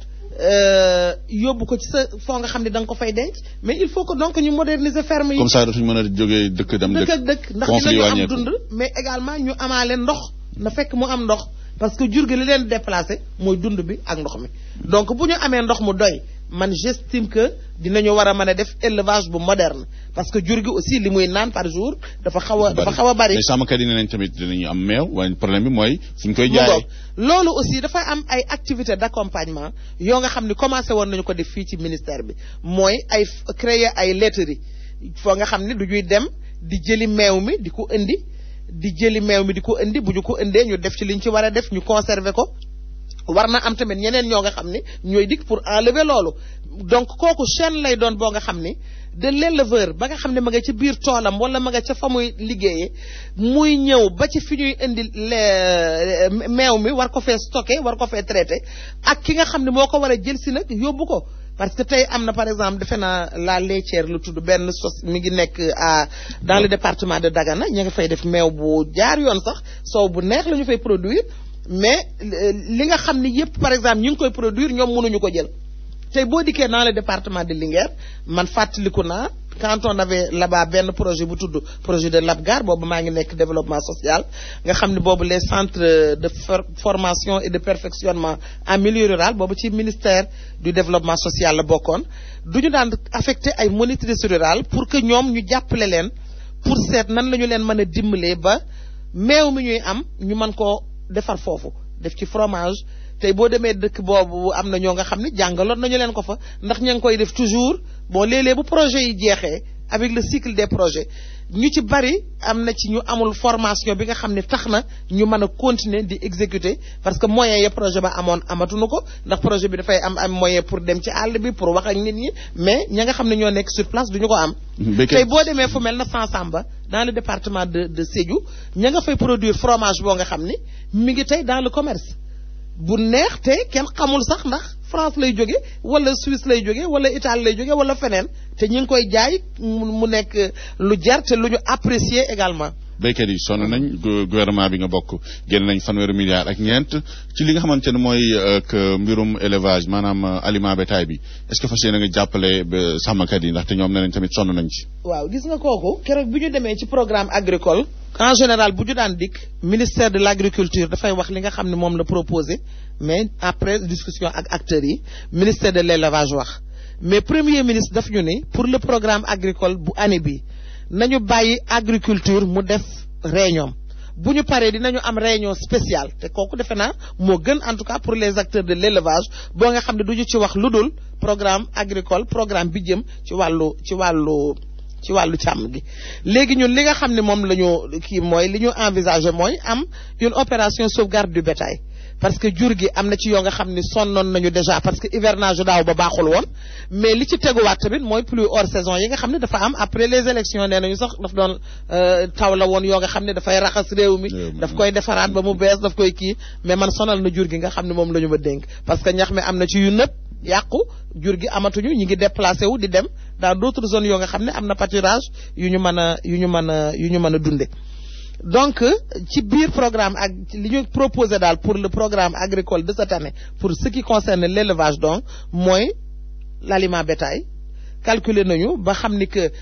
yóbbu ko ci sa foo nga xam ne da nga ko fay denc mais il faut que donc ñu moderniser ferme yi. comme ça dootuñu mën a jógee dëkk dem dëkk ak dëkk ndax dinañu am dund mais également ñu amaale ndox na fekk mu am ndox parce que jur gi li leen déplacé mooy dund bi ak ndox mi donc bu ñu amee ndox mu doy man j'estime que dinañu war a mën a def élevage bu moderne parce que jur gi aussi li muy naan par jour dafa xaw a dafa xaw a bari mais sàmmkat yi ne nañ tamit dinañu am meew waaye problème bi mooy fu ñu koy jaayee loolu aussi dafa am ay activités d'accompagnement yoo nga xam ne commencé woon nañu ko def fii ci ministère bi mooy ay créer ay laiterie foo nga xam ne du ñuy dem di jëli meew mi di ko indi di jëli meew mi di ko indi bu ñu ko indee ñu def ci liñ ci war a def ñu conserver ko war na am tamit ñeneen ñoo nga xam ne ñooy dikk pour enlever loolu donc kooku chaîne lay doon boo nga xam ne de l'éleveur ba nga xam ne ma nga ci biir toolam wala ma nga ca fa muy liggéeyee muy ñëw ba ci fi ñuy indi meew mi war ko fee stocké war ko fee traité ak ki nga xam ne moo ko war a jël si nag yóbbu ko parce que tey am na par exemple defe naa la laitière lu tudd benn sos mi ngi nekk à dans le département de Dagana ña nga fay def meew bu jaar yoon sax soow bu neex la ñu fay produire mais li nga xam ni yépp par exemple ñu ngi koy produire ñoom mënuñu ko jël tey boo dikkee dans le département de Linguère man fàttaliku naa quand on avait là-bas benn projet bu tudd projet de l'APGAR boobu maa ngi nekk développement social nga xam ne boobu les centres de formation et de perfectionnement en milieu rural boobu ci ministère du développement social la bokkoon du ñu daan affecté ay monitrices rurales pour que ñoom ñu jàppale leen pour seet nan la ñu leen mën a dimbalee ba meew mi ñuy am ñu mën koo defar foofu def ci fromage tey boo demee dëkk boobu am na ñoo nga xam ne jàngaloon nañu leen ko fa ndax ña ngi koy def toujours bon léeg-léeg bu projet yi jeexee avec le cycle des projets ñu ci bari am na ci ñu amul formation bi nga xam ne tax na ñu mën a continuer di exécuter parce que moyen ya projet ba amoon amatuñu ko ndax projet bi dafay am am moyen pour dem ci àll bi pour wax ak nit ñi mais ña nga xam ne ñoo nekk sur place duñu ko am tey boo demee fu mel na Sansamba dans le département de de Sédhiou ña nga fay produire fromage boo nga xam ni mi ngi tey dans le commerce bu neex te kenn xamul sax ndax France lay jóge wala Suisse lay jóge wala Italie lay jóge wala feneen te ñu ngi koy jaay mu nekk lu jar te lu ñu apprécier également. béykat yi sonn nañ gouvernement bi nga bokk génn nañ fanweeri milliards ak ñeent ci li nga xamante ne mooy mbirum élevage maanaam aliment bétail bi est-ce que fas yéene nga jàppale sàmmkat yi ndaxte ñoom nee nañ tamit sonn nañ ci. waaw gis nga kooku keroog bi ñu demee ci programme agricole. en général bu ñu daan dikk ministère de l'agriculture dafay wax li nga xam ne moom la proposé mais après discussion ak acteurs yi ministère de l'élevage wax mais premier ministre daf ñu ne pour le programme agricole bu année bi nañu bàyyi agriculture mu def réunion bu ñu paree dinañu am réunion spéciale te kooku defe naa moo gën en tout cas pour les acteurs de l'élevage boo nga xam ne du ñu ci wax lu dul programme agricole programme bi jëm ci wàllu ci wàllu ci wàllu càmm gi léegi ñun li nga xam ne moom la ñu kii mooy li ñu envisager mooy am une opération sauvegarde du bétail parce que jur gi am na ci yoo nga xam ne sonnoon nañu déjà parce que hivernage daaw ba baaxul woon mais li ci teguwaat tamit mooy pluie hors saison yi nga xam ne dafa am après les élections nee nañu sax daf doon taw la woon yoo nga xam ne dafay raxas réew mi daf koy defaraat ba mu bees daf koy kii mais man sonal na jur gi nga xam ne moom la ñu ma dénk parce que ñax mi am na ci yu nëpp yàqu jur gi amatuñu ñi ngi déplacé wu di dem dans d'autres zones yoo nga xam ne am na pâturage yu ñu mën a yu ñu mën a yu ñu mën a dunde donc ci biir programme ak li ñu proposé daal pour le programme agricole de cette année pour ce qui concerne l'élevage donc mooy l'aliment bétail calculer nañu ba xam ni que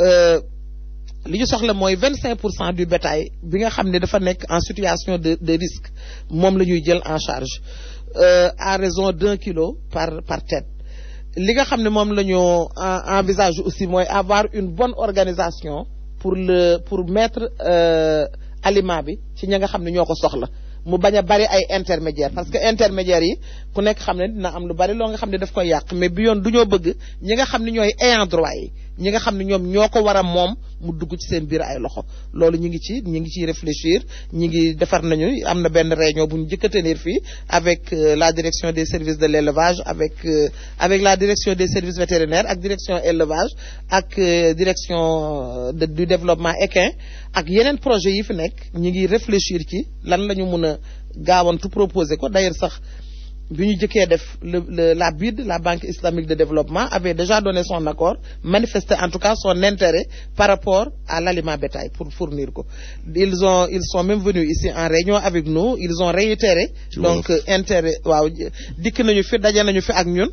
li ñu soxla mooy vingt cinq pour cent du bétail bi nga xam ne dafa nekk en situation de de risque moom la ñuy jël en charge euh, à raison d'un kilo par par tête li nga xam ne moom la ñu envisage aussi mooy avoir une bonne organisation pour le pour mettre euh, aliment bi ci ña nga xam ne ñoo ko soxla mu bañ a bari ay intermédiaires parce que intermédiaires yi ku nekk xam ne dina am lu bari loo nga xam ne daf koy yàq mais bi yoon du ñoo bëgg ñi nga xam ne ñooy ayant droit yi ñi nga xam ne ñoom ñoo ko war a moom mu dugg ci seen biir ay loxo loolu ñu ngi ci ñu ngi ciy réfléchir ñu ngi defar nañu am na benn réunion bu ñu njëkk a tenir fii avec euh, la direction des services de l'élevage avec euh, avec la direction des services vétérinaires ak direction élevage ak euh, direction de, du développement équin ak yeneen projet yi fi nekk ñu ngi réfléchir ci lan la ñu mën a gaawantu proposer ko d'ailleurs sax bi ñu jëkkee def le, le la BID la Banque islamique de développement avait déjà donné son accord manifesté en tout cas son intérêt par rapport à l'aliment bétail pour fournir ko ils ont ils sont même venus ici en réunion avec nous ils ont réitéré donc intérêt waaw dikk nañu fi daje nañu fi ak ñun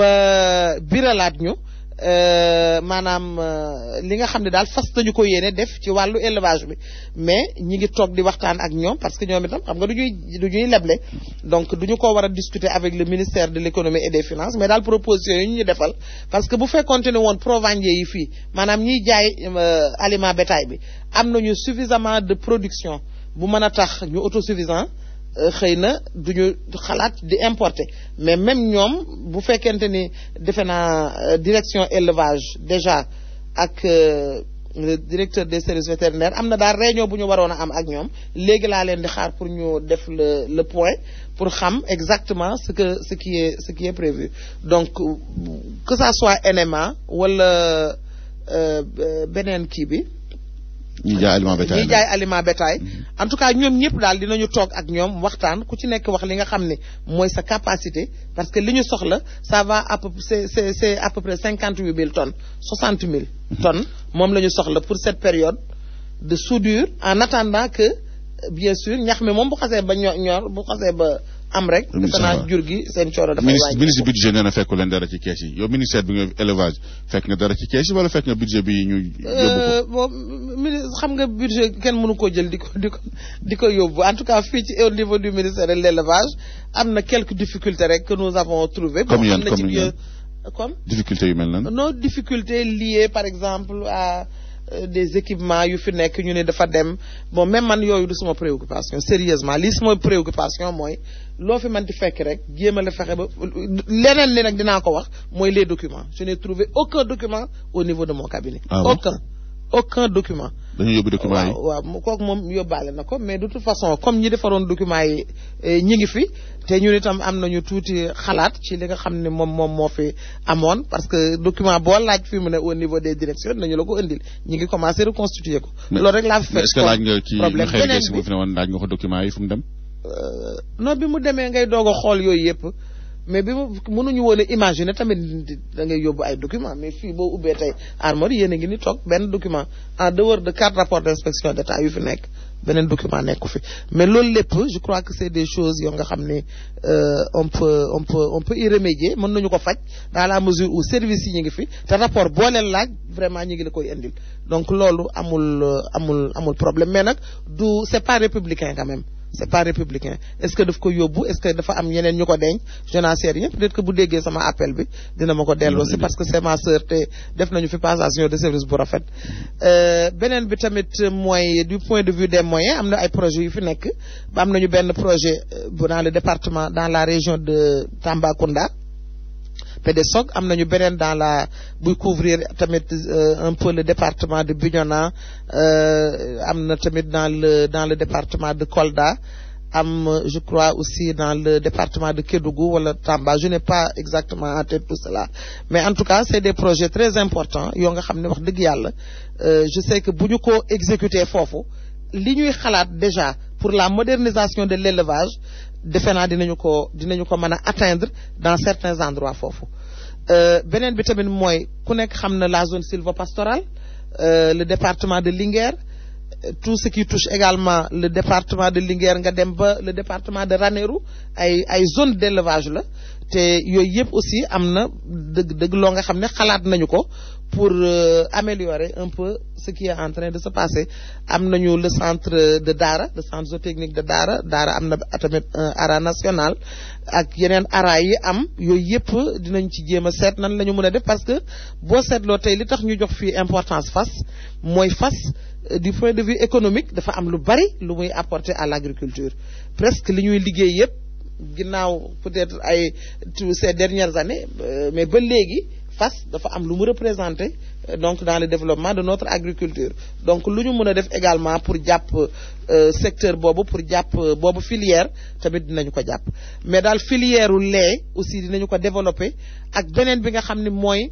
ba biralaat ñu maanaam li nga xam ne daal fas nañu ko yéene def ci wàllu élevage bi mais ñi ngi toog di waxtaan ak ñoom parce que ñoom itam xam nga du ñuy du ñuy leble donc du ñu ko war a discuter avec le ministère de l'économie et des finances mais daal proposition yi ñu ñu defal parce que bu fekkonte ne woon provendier yi fii maanaam ñiy jaay aliment bétail bi am nañu suffisamment de production bu mën a tax ñu autosuffisant xëy na duñu xalaat di importer mais même ñoom bu fekkente ni defe naa direction élevage déjà ak le directeur des services vétérinaires am na daal réunion bu ñu waroon a am ak ñoom léegi laa leen di xaar pour ñu def le le point pour xam exactement ce que ce qui est ce qui est prévu donc que ça soit NMA wala beneen kii bi ñi jaay aliment bétail ñi jaay aliment bétail en tout cas ñoom ñëpp daal dinañu toog ak ñoom waxtaan ku ci nekk wax li nga xam ne mooy sa capacité parce que li ñu soxla ça va à peu c'est c'est c'est à peu près cinquante huit mille tonnes soixante mille tonnes moom la ñu soxla pour cette période de soudure en attendant que bien sûr ñax mi moom bu xasee ba ñor ñor bu xasee ba am rek defe naa jur gi seen coono dafay wàññi ministre budget nee na fekku leen dara ci kees yi yow ministère bi nga élevage fekk nga dara ci kees yi wala fekk nga budget bi ñu yóbbu ko bon ministre xam nga budget kenn mënu koo jël di ko di ko di ko yóbbu en tout cas fii ci au niveau du ministère de l'élevage am na quelques difficultés rek que nous avons trouvé Comme yan, am na ci comme yan? comme difficulté yu mel nan nos difficultés liées par exemple à euh, des équipements yu fi nekk ñu ne dafa dem bon même man yooyu du sama préoccupation sérieusement lii sama préoccupation mooy loo fi man di fekk rek jéem a la fexe ba leneen li nag dinaa ko wax mooy les documents je n'ai trouvé aucun document au niveau de mon cabinet Ah bon? aucun aucun document dañu yóbbu document yi waaw waaw mu- kooku moom yóbbaale na ko mais de toute façon comme ñi defaroon documents yi eh, ñi ngi fi te ñun itam am nañu tuuti xalaat ci li nga xam ne moom moom moo fi amoon parce que document boo laaj fi mu ne au niveau des directions nañu la ko indil ñi ngi commencé reconstituer ko. Mais- loolu rek laa fi mais fekk est-ce que laaj nga ci problème xëy beneen si bi mu fi ne woon laaj nga ko document yi fu mu dem non bi mu demee ngay doog a xool yooyu yëpp mais bi mu mënuñu woon a imaginer tamit da ngay yóbbu ay documents mais fii boo ubbee tey armoire yéen a ngi ni toog benn document en dehors de quatre rapports d'inspection d'état yu fi nekk beneen document nekku fi mais loolu lépp je crois que c'est des choses yoo nga xam ne euh, on peut on peut on peut y remédier mën nañu ko faj dans la mesure où service yi ñu ngi fi te rapport boo leen laaj vraiment ñu ngi la koy indil donc loolu amul euh, amul amul problème mais nag du c'est pas républicain quand même c'est pas républicain est-ce que daf ko yóbbu est-ce que dafa am ñeneen ñu ko denc je n'en sais rien peut-être que bu déggee sama appel bi dina ma ko delloo c'est parce que c'est ma sœur te def nañu fi passation de service bu rafet Euh, beneen bi tamit mooy du point de vue des moyens am na ay projets yu fi nekk ba am nañu benn projet euh, bu dans le département dans la région de Tambacounda PDSOC am nañu beneen dans la buy couvrir tamit euh, un peu le département de Bignona euh, am na tamit dans le dans le département de Kolda am euh, je crois aussi dans le département de Kédougou wala Tamba je n'ai pas exactement en tête tout cela mais en tout cas c'est des projets très importants yoo nga xam ne wax dëgg yàlla euh, je sais que bu ñu ko exécuter foofu li ñuy xalaat déjà pour la modernisation de l'élevage defe naa dinañu ko dinañu ko mën a atteindre dans certains endroits foofu Euh, beneen bi tamit mooy ku nekk xam na la zone sylvopastorale euh, le département de Linguère euh, tout ce qui touche également le département de Linguère nga dem ba le département de Ranérou ay ay zone d'élevage la te yooyu yëpp aussi am na dëgg dëgg loo nga xam ne xalaat nañu ko pour euh, améliorer un peu ce qui est en train de se passer am nañu le centre de Dara le centre zootechnique de Dara Dara am na tamit un ara national ak yeneen ara yi am yooyu yëpp dinañ ci jéem a seet nan la ñu mën a def parce que boo seetloo tey li tax ñu jox fii importance fas mooy fas euh, du point de vue économique dafa am lu bari lu muy apporter à l'agriculture presque li ñuy liggéey yëpp ginnaaw peut-être ay tous ces dernières années euh, mais ba léegi fas dafa am lu mu représenter euh, donc dans le développement de notre agriculture donc lu ñu mën a def également pour jàpp euh, secteur boobu pour jàpp euh, boobu filière tamit dinañu ko jàpp mais daal filière u lait aussi dinañu ko développer ak beneen bi nga xam ne mooy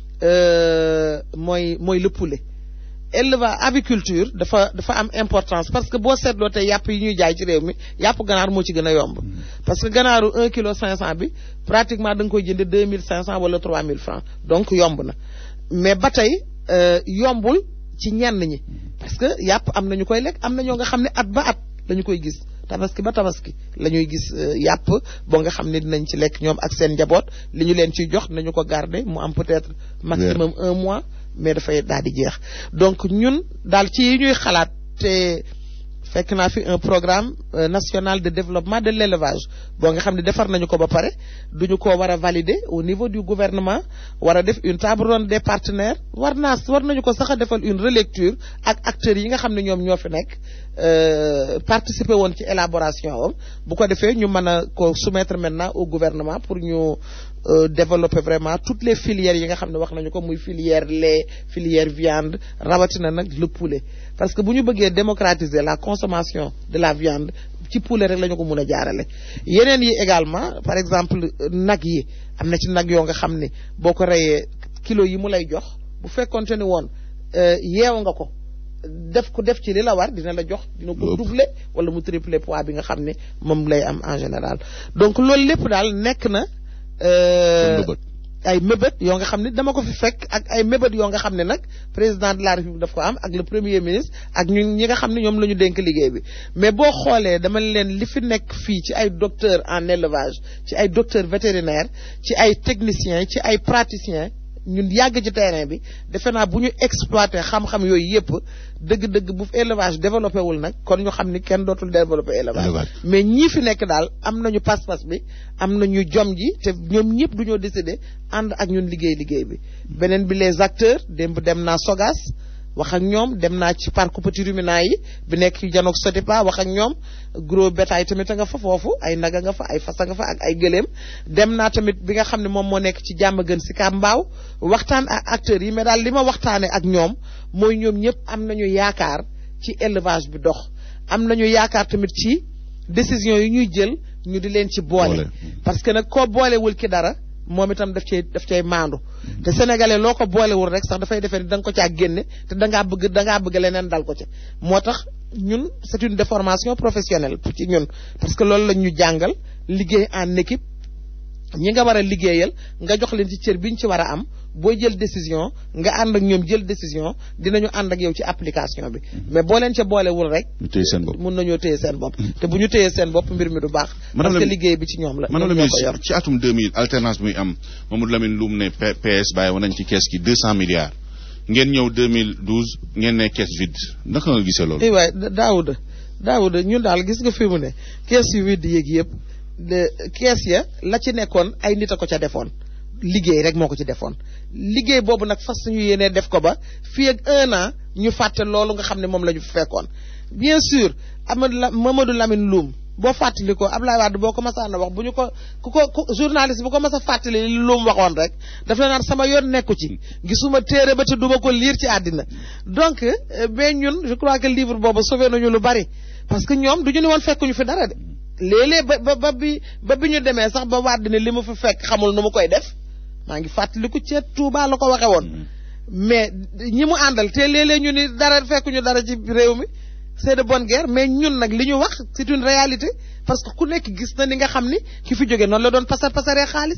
euh, mooy mooy le poulet élevage aviculture dafa dafa am importance parce que boo seetloo tey yàpp yi ñuy jaay ci réew mi yàpp ganaar moo ci gën a yomb parce que ganaaru un kilo cinq cent bi pratiquement da nga koy jënde deux mille cinq cent wala trois mille francs donc yomb na mais ba tey euh, yombul ci ñenn ñi parce que yàpp am na ñu koy lekk am na ñoo nga xam ne at ba at lañu koy gis tabaski ba tabaski la ñuy gis euh, yàpp boo nga xam ne dinañ ci lekk ñoom ak seen njaboot li ñu leen ciy jox nañu ko garder mu am peut-être maximum un mois mais dafay daal di jeex donc ñun daal ci yi ñuy xalaat te fekk naa fi un programme euh, national de développement de l'élevage boo nga xam ne defar nañu ko ba pare duñu ko war a valider au niveau du gouvernement war a def une table ronde des partenaires war naa war nañu ko sax a defal une relecture ak acteurs yi nga xam ne ñoom ñoo fi nekk euh, participer woon ci élaboration am bu ko defee ñu mën a ko soumettre maintenant au gouvernement pour ñu euh, développer vraiment toutes les filières yi nga xam ne wax nañu ko muy filière lait filière viande rawatina nag le poulet parce que bu ñu bëggee démocratiser la consommation de la viande ci poulet rek la ñu ko mun a jaarale yeneen yi également par exemple nag yi am na ci nag yoo nga xam ne boo ko reyee kilo yi mu lay jox bu fekkonte ni woon euh, yeew nga ko def ko def ci li la war dina la jox dina ko Lépp. doubler wala mu tripler poids bi nga xam ne moom lay am en général donc loolu lépp daal nekk na euh, Sa mbëbët. ay mébét yoo nga xam ne dama ko fi fekk ak ay mébét yoo nga xam ne nag président de la république daf ko am ak le premier ministre ak ñun ñi nga xam ne ñoom la ñu dénk liggéey bi mais boo xoolee dama leen li fi nekk fii ci ay docteur en élevage ci ay docteur vétérinaire ci ay techniciens ci ay praticiens ñun yàgg ci terrain bi defe naa bu ñu exploité xam-xam yooyu yëpp dëgg-dëgg bu élevage développé wul nag kon ñu xam ni kenn dootul développé élevage mais ñii fi nekk daal am nañu pas-pas bi am nañu jom ji te ñoom ñëpp du ñoo décider ànd ak ñun liggéey liggéey bi beneen bi les acteurs démb dem naa Sogas wax ak ñoom dem naa ci parc petit ruminant yi bi nekk ci janook Sotipa wax ak ñoom gros bétail tamit a nga fa foofu ay naga nga fa ay fasa nga fa ak ay gëléem dem naa tamit bi nga xam ne moom moo nekk ci jàmm gën si Kambaaw waxtaan ak acteurs yi mais daal li ma waxtaane ak ñoom mooy ñoom ñëpp am nañu yaakaar ci élevage bi dox am nañu yaakaar tamit ci décision yi ñuy jël ñu di leen ci boole parce que nag koo boolewul ki dara moom itam daf cay daf cay maandu te sénégalais loo ko boolewul rek sax dafay defee ni da nga ko caa génne te da ngaa bëgg da ngaa bëgg leneen dal ko ca moo tax ñun c'est une déformation professionnelle pour ci ñun parce que loolu la ñu jàngal liggéey en équipe ñi nga war a liggéeyal nga jox leen ci cër bi ñu ci war a am booy jël décision nga ànd ak ñoom jël décision dinañu ànd ak yow ci application bi mais boo leen ca boolewul rek ñu téye seen bopp mun nañoo téye seen bopp te bu ñu téyee seen bopp mbir mi du baax parce que liggéey bi ci ñoom la madame la ministre ci atum 2000 alternance bi muy am Mamadou Lamine Loum ne PS bàyyi woon nañ ci kees gi 200 milliards ngeen ñëw 2012 ngeen ne kees vide naka nga gisee loolu i waay Daouda Daouda ñun daal gis nga fi mu ne kees yu vide yéeg yëpp de kees ya la ci nekkoon ay nit a ko ca defoon liggéey rek moo ko ci defoon liggéey boobu nag fas ñu yéenee def ko ba fii ak un an ñu fàtte loolu nga xam ne moom la ñu fekkoon bien sûr Amadou la Mamadou Lamine Loum boo fàttali ko Abdoulaye Wade boo ko masaan a wax bu ñu ko ku ko journaliste bu ko mas a fàttali li Loum waxoon rek daf la naan sama yoon nekku ci gisuma téere ba te duma ko lire ci àddina donc mais ñun je crois que livre boobu sauvé nañu lu bari parce que ñoom du ñu ne woon fekkuñu fi dara de léeg-léeg ba ba ba bi ba bi ñu demee sax ba Wade ne li ma fi fekk xamul nu mu koy def maa ngi fàttaliku ca Touba la ko waxe woon mais ñi mu àndal te léeg-léeg ñu ni dara fekkuñu dara ci réew mi c'est de bonne guerre mais ñun nag li ñu wax c'est une réalité parce que ku nekk gis na ni nga xam ni ki fi jóge noonu la doon pasar pasaree xaalis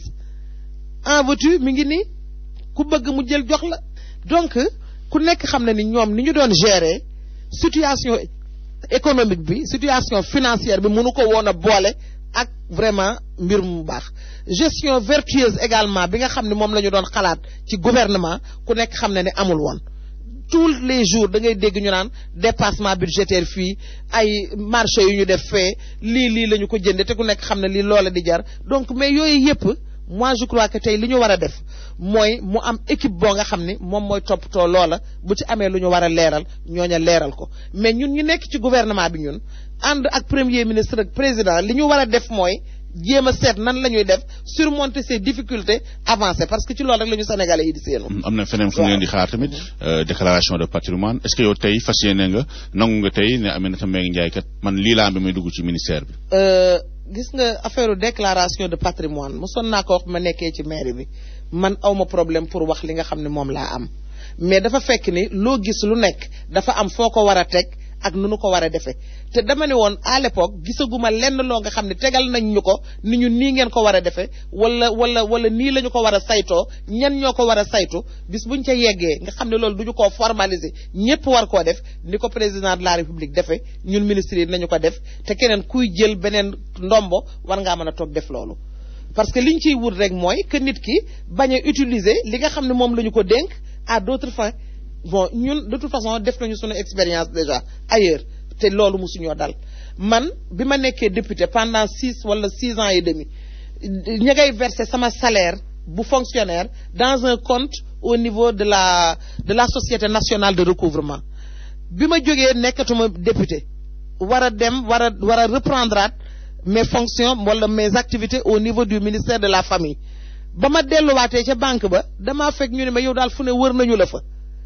en veux-tu mi ngi nii ku bëgg mu jël jox la donc ku nekk xam na ni ñoom ni ñu doon gérer situation économique bi situation financière bi mënu ko woon a boole ak vraiment mbir mu baax gestion vertueuse également bi nga xam ne moom la ñu doon xalaat ci gouvernement ku nekk xam ne ne amul woon tous les jours da ngay dégg ñu naan dépassement budgétaire fii ay marché yu ñu def fee lii lii la ñu ko jënde te ku nekk xam ne lii loola di jar donc mais yooyu yëpp moi je crois que tey li ñu war a def mooy mu am équipe boo nga xam ni moom mooy toppatoo loola bu ci amee lu ñu war a leeral ñooña leeral ko mais ñun ñu nekk ci gouvernement bi ñun ànd ak premier ministre ak président li ñu war a def mooy jéem a seet nan la ñuy def surmonter ces difficultés avancer parce que ci loolu rek la ñu sénégalais yi di seenu am na feneen fu ngeen di xaar tamit déclaration de patrimoine est-ce que yow tey fas yéene nga nangu nga tey ne Aminata Mbengue Ndiaye kat man lii laa am bi may dugg ci ministère bi gis nga affaire déclaration de patrimoine mosoon naa ko wax ma nekkee ci mairie bi man awma problème pour wax li nga xam ne moom laa am mais dafa fekk ni loo gis lu nekk dafa am foo ko war a teg ak nu nu ko war a defee te dama ne woon à l'époque gisaguma lenn loo nga xam ne tegal nañ ñu ko ni ñu nii ngeen ko war a defee wala wala wala nii la ñu ko war a saytoo ñan ñoo ko war a saytu bis buñ ca yeggee nga xam ne loolu du ñu koo formaliser ñëpp war koo def ni ko président de la république defee ñun ministres yi nañu ko def te keneen kuy jël beneen ndombo war ngaa mën a toog def loolu. parce que liñ ciy wut rek mooy que nit ki bañ a utiliser li nga xam ne moom la ñu ko dénk à d'autres fins. bon ñun de toute façon def nañu suñu expérience déjà ailleurs te loolu mosuñoo dal man bi ma nekkee député pendant six wala six ans et demi ña ngay verser sama salaire bu fonctionnaire dans un compte au niveau de la de la société nationale de recouvrement bi ma jógee nekkatuma député war a dem war a war a reprendre mes fonctions wala mes activités au niveau du ministère de la famille ba ma delluwaatee ca banque ba damaa fekk ñu ne ma yow daal fu ne wër nañu la fa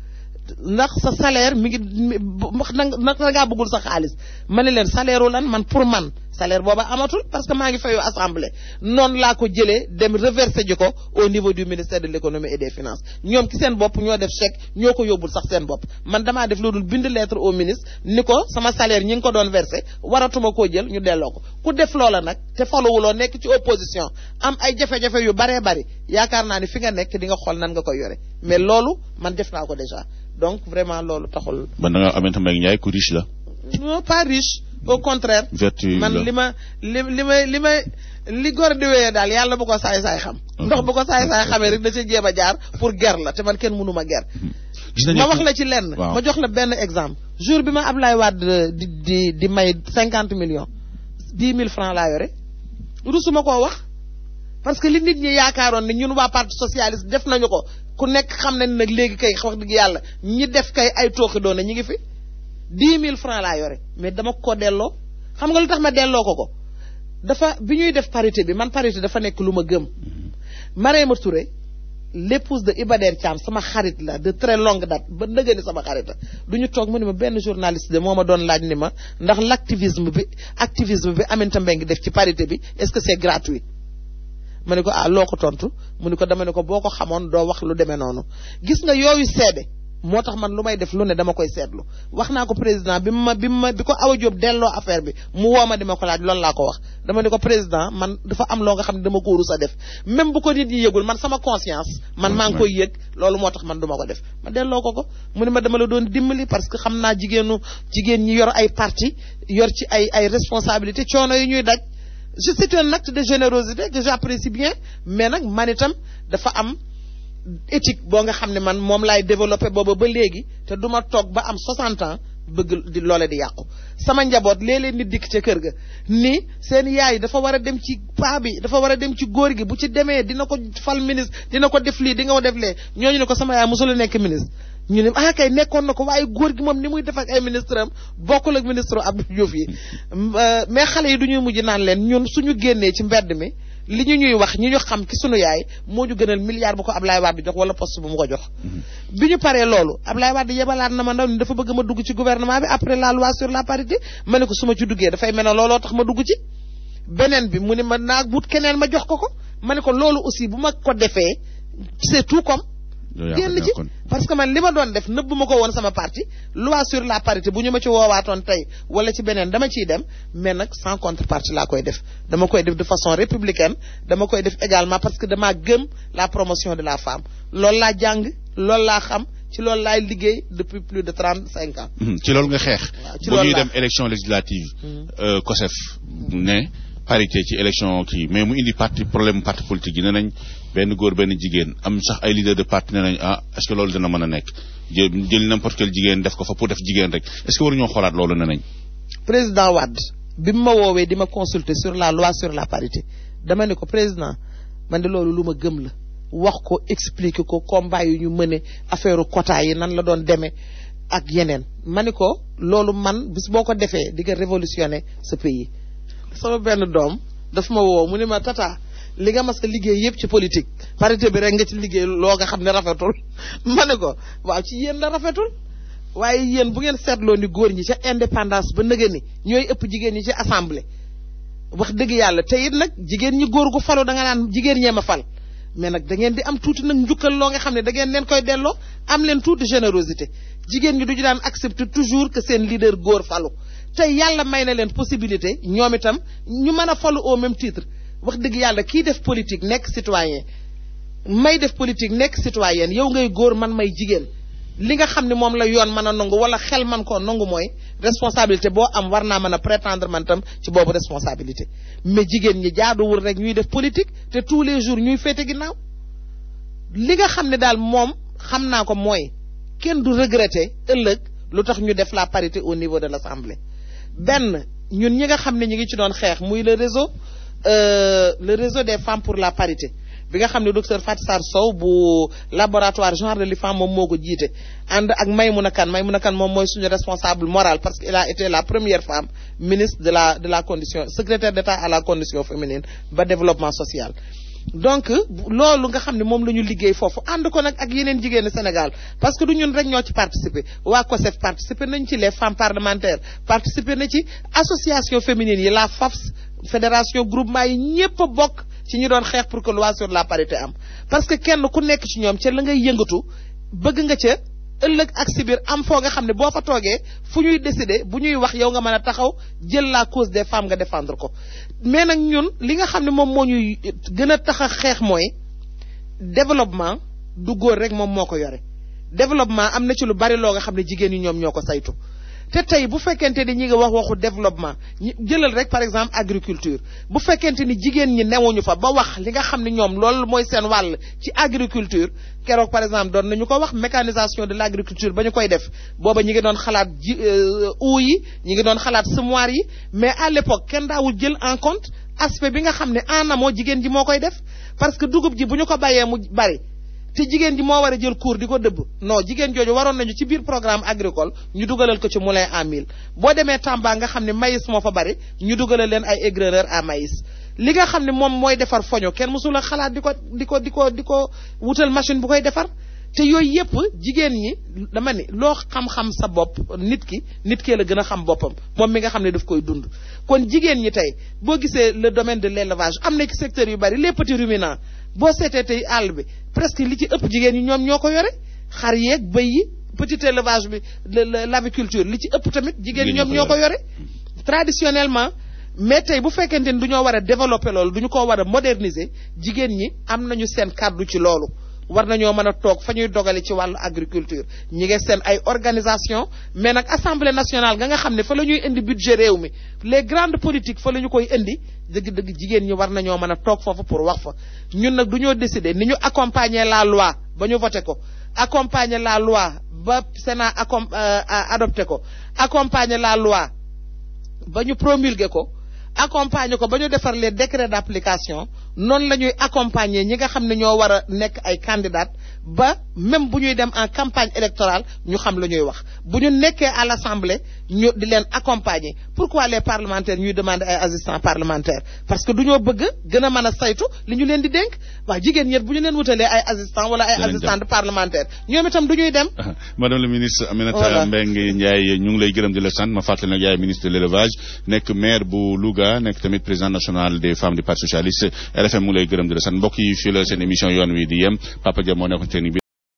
ndax sa salaire mi ngi na ngaa bëggul sa xaalis ma ne leen salaire lan man pour man salaire booba amatul parce que maa ngi fayu assemblée noonu laa ko jëlee dem reversé ji ko au niveau du ministère de l'économie et des finances ñoom ki seen bopp ñoo def chèque ñoo ko yóbbul sax seen bopp man damaa def loolu bind lettre au ministre ni ko sama salaire ñi ngi ko doon versé waratuma koo jël ñu delloo ko ku def loola nag te faluwuloo nekk ci opposition am ay jafe-jafe yu baree bari yaakaar naa ni fi nga nekk di nga xool nan nga koy yore mais loolu man def naa ko déjà donc vraiment loolu taxul. man da nga Aminata Mbengue Ndiaye ku riche la. non pas riche au contraire. vertu man li ma li li may li may li góor di wéyee daal yàlla bu ko saay saay xam. ndox bu ko saay saay xamee rek da ca jéem a jaar pour ger la te man kenn mënu ma ger. gis nañu ma wax la ci lenn. ma jox la benn exemple. jour bi ma Ablaye Wade di di di may cinquante millions dix mille francs laa yore rusuma koo wax. parce que li nit ñi yaakaaroon ne ñun waa parti socialiste def nañu ko ku nekk xam nañ nag léegi kay wax dëgg yàlla ñi def kay ay tooxi doona ñi ngi fi dix mille francs laa yore mais dama ko delloo xam nga lu tax ma delloo ko ko dafa bi ñuy def parité bi man parité dafa nekk lu ma gëm Marème Touré l'épouse de Iba Der Thiam sama xarit la de très longue date ba nëgë ni sama xarit la du ñu toog mu ne ma benn journaliste de moo ma doon laaj ni ma ndax l'activisme bi activisme bi Aminata Mbengue def ci parité bi est-ce que c'est gratuit ma ne ko ah loo ko tontu mu ne ko dama ne ko boo ko xamoon doo wax lu demee noonu gis nga yooyu seede moo tax man lu may def lu ne dama koy seetlu wax naa ko président bi ma bi ma bi ko Awa Diop delloo affaire bi mu woo ma di ma ko laaj loolu laa ko wax dama ne ko président man dafa am loo nga xam ne dama ko rus a def même bu ko nit ñi yëgul man sama conscience man maa ngi koy yëg loolu moo tax man duma ko def ma delloo ko ko mu ne ma dama la doon dimbali parce que xam naa jigéenu jigéen ñi yor ay parti yor ci ay ay responsabilité coono yi ñuy daj je c'est un acte de générosité que j'apprécie bien mais nag man itam dafa am éthique boo nga xam ne man moom laay développé booba ba léegi te du ma toog ba am 60 ans bëgg di loole di yàqu sama njaboot léeg-léeg nit dikk ca kër ga ni seen yaay dafa war a dem ci paa bi dafa war a dem ci góor gi bu ci demee dina ko fal ministre dina ko def lii di nga ko def lee ñooñu ne ko sama yaay mosula nekk ministre ñu ne ah kay nekkoon na ko waaye góor gi moom ni muy def ak ay ministre am bokkul ak ministre Abdou Diouf yi mais xale yi du ñuy mujj naan leen ñun suñu génnee ci mbedd mi li ñu ñuy wax ñi ñu xam ci sunu yaay moo ñu gënal milliard bu ko Ablaye Wade jox wala poste bu mu ko jox. bi ñu paree loolu Ablaye Wade yebalaat na ma ndaw ni dafa bëgg ma dugg ci gouvernement bi après la loi sur la parité ma ne ko su ma ci duggee dafay mel ne looloo tax ma dugg ci. beneen bi mu ne ma naa wut keneen ma jox ko ko ma ne ko loolu aussi bu ma ko defee c'est tout comme. génn ci parce que man li ma doon def nëbb ma ko woon sama parti loi sur la parité bu ñu ma ci woowaatoon tey wala ci beneen dama ciy dem mais nag sans contrepartie laa koy def dama koy def de façon républicaine dama koy def également parce que dama gëm la promotion de la femme loolu laa jàng loolu laa xam ci loolu laay liggéey depuis plus de trente cinq ans. ci loolu nga xeex. ci bu loolu ñuy laa dem élection législative. COSEF ne parité ci élection kii mais mu indi parti problème parti politique yi ne nañ benn góor benn jigéen am sax ay leader de parti ne nañ ah est-ce que loolu dina mën a nekk jël jël n'importe quel jigéen def ko fa pour def jigéen rek est-ce que waruñoo xoolaat loolu ne nañ. président Wade bi mu ma woowee di ma consulter sur la loi sur la parité dama ne ko président man de loolu lu ma gëm la wax ko expliquer ko combat yu ñu mëne affaire quota yi nan la doon demee ak yeneen ma ne ko loolu man bis boo ko defee di nga révolutionner ce pays. sama benn doom daf ma woo mu ne ma tata li nga mas a liggéey yëpp ci politique parité bi rek nga ci liggéey loo nga xam ne rafetul ma ne ko waaw ci yéen la rafetul waaye yéen bu ngeen seetloo ni góor ñi ca indépendance ba nëgë ni ñooy ëpp jigéen ñi ci assemblée wax dëgg yàlla te it nag jigéen ñi góor gu falu da nga naan jigéen ñee ma fal mais nag da ngeen di am tuuti nag njukkal loo nga xam ne da ngeen leen koy delloo am leen tuuti générosité jigéen ñi du ñu daan accepter toujours que seen leader góor falu tey yàlla may na leen possibilité ñoom itam ñu mën a falu au même titre wax dëgg yàlla kii def politique nekk citoyen may def politique nekk citoyen yow ngay góor man may jigéen li nga xam ne moom la yoon mën a nangu wala xel man koo nangu mooy responsabilité boo am war naa mën a prétendre man tam ci boobu responsabilité mais jigéen ñi jaaduwul rek ñuy def politique te tous les jours ñuy féete ginnaaw li nga xam ne daal moom xam naa ko mooy kenn du regretter ëllëg lu tax ñu def la parité au niveau de l'Assemblée benn ñun ñi nga xam ne ñu ngi ci doon xeex muy le réseau euh, le réseau des femmes pour la parité bi nga xam ne docteur Fatou Sarr Sow bu laboratoire genre de l'IFAM moom moo ko jiite ànd ak Maymouna Kane Maymouna Kane moom mooy suñu responsable moral parce que il a été la première femme ministre de la de la condition secrétaire d'État à la condition féminine ba développement social donc loolu nga xam ne moom la ñu liggéey foofu ànd ko nag ak yeneen jigéenu Sénégal parce que du ñun rek ñoo ci participer waa COSEF participer nañ ci les femmes parlementaires participer na ci association féminine yi la FAFS fédération groupement yi ñépp a bokk ci ñu doon xeex pour que loi sur la parité am parce que kenn ku nekk ci ñoom ca la ngay yëngatu bëgg nga ca ëllëg ak si biir am foo nga xam ne boo fa toogee fu ñuy décider bu ñuy wax yow nga mën a taxaw jël la cause des femmes nga défendre ko mais nag ñun li nga xam ne moom moo ñuy gën a tax a xeex mooy développement du góor rek moom moo ko yore développement am na ci lu bari loo nga xam ne jigéen ñi ñoom ñoo ko saytu te tey bu fekkente ni ñi nga wax waxu développement ñi jëlal rek par exemple agriculture bu fekkente ni jigéen ñi newuñu fa ba wax li nga xam ne ñoom loolu mooy seen wàll ci agriculture keroog par exemple doon nañu ko wax mécanisation de l' agriculture ba ñu koy def booba ñi ngi doon xalaat ji uu yi ñi ngi doon xalaat semoir yi mais à l' époque kenn daawul jël en compte aspect bi nga xam ne en amont jigéen ji moo koy def parce que dugub ji bu ñu ko bàyyee mu bari te jigéen ji moo war a jël cours di ko dëbb non jigéen jooju waroon nañu ci biir programme agricole ñu dugalal ko ci moulin à mil boo demee Tamba nga xam ne maïs moo fa bari ñu dugalal leen ay aigreur à maïs li nga xam ne moom mooy defar foño kenn mësul a xalaat di ko di ko di ko di ko wutal machine bu koy defar te yooyu yëpp jigéen ñi dama ni loo xam-xam sa bopp nit ki nit kee la gën a xam boppam moom mi nga xam ne daf koy dund kon jigéen ñi tey boo gisee le domaine de l' élevage am na ci secteur yu bari les petits ruminants boo seetee tey àll bi presque li ci ëpp jigéen ñi ñoom ñoo ko yore xar yeeg bëy yi petit élevage bi l' aviculture li ci ëpp tamit jigéen ñi ñoom ñoo ko yore traditionnellement mais tey bu fekkente ni du ñoo war a développer loolu du ñu ko war a moderniser jigéen ñi am nañu seen kàddu ci loolu war nañoo mën a toog fa ñuy dogale ci wàllu agriculture ñi ngi seen ay organisation mais nag assemblée nationale nga nga xam ne fa la ñuy indi budget réew mi les grandes politiques fa la ñu koy indi dëgg-dëgg jigéen ñi war nañoo mën a toog foofu pour wax fa ñun nag du ñoo décider ni ñu accompagner la loi ba ñu voté ko accompagner la loi ba Sénat accom adopté ko accompagner la loi ba ñu promulgué ko accompagner ko ba ñu defar les décrets d' application noonu la ñuy accompagner ñi nga xam ne ñoo war a nekk ay candidats ba même bu ñuy dem en campagne électorale ñu xam la ñuy wax bu ñu nekkee à l' assemblée ñu di leen accompagner pourquoi les parlementaires ñuy demander ay assistants parlementaires parce que du ñoo bëgg gën a mën a saytu li ñu leen di dénk waaw jigéen ñet bu ñu leen wutalee ay assistants wala ay assistantes parlementaires ñoom itam du ñuy dem. madame la ministre Aminata Mbengue Ndiaye ñu ngi lay gërëm di la sant ma fàttali nag yaay ministre de l' élevage nekk maire bu Louga nekk tamit président national des femmes du parti socialiste RFM mu ngi lay gërëm di la sant mbokk yi fii la seen émission yoon wi di yem Papa Dia moo nekkoon technique bi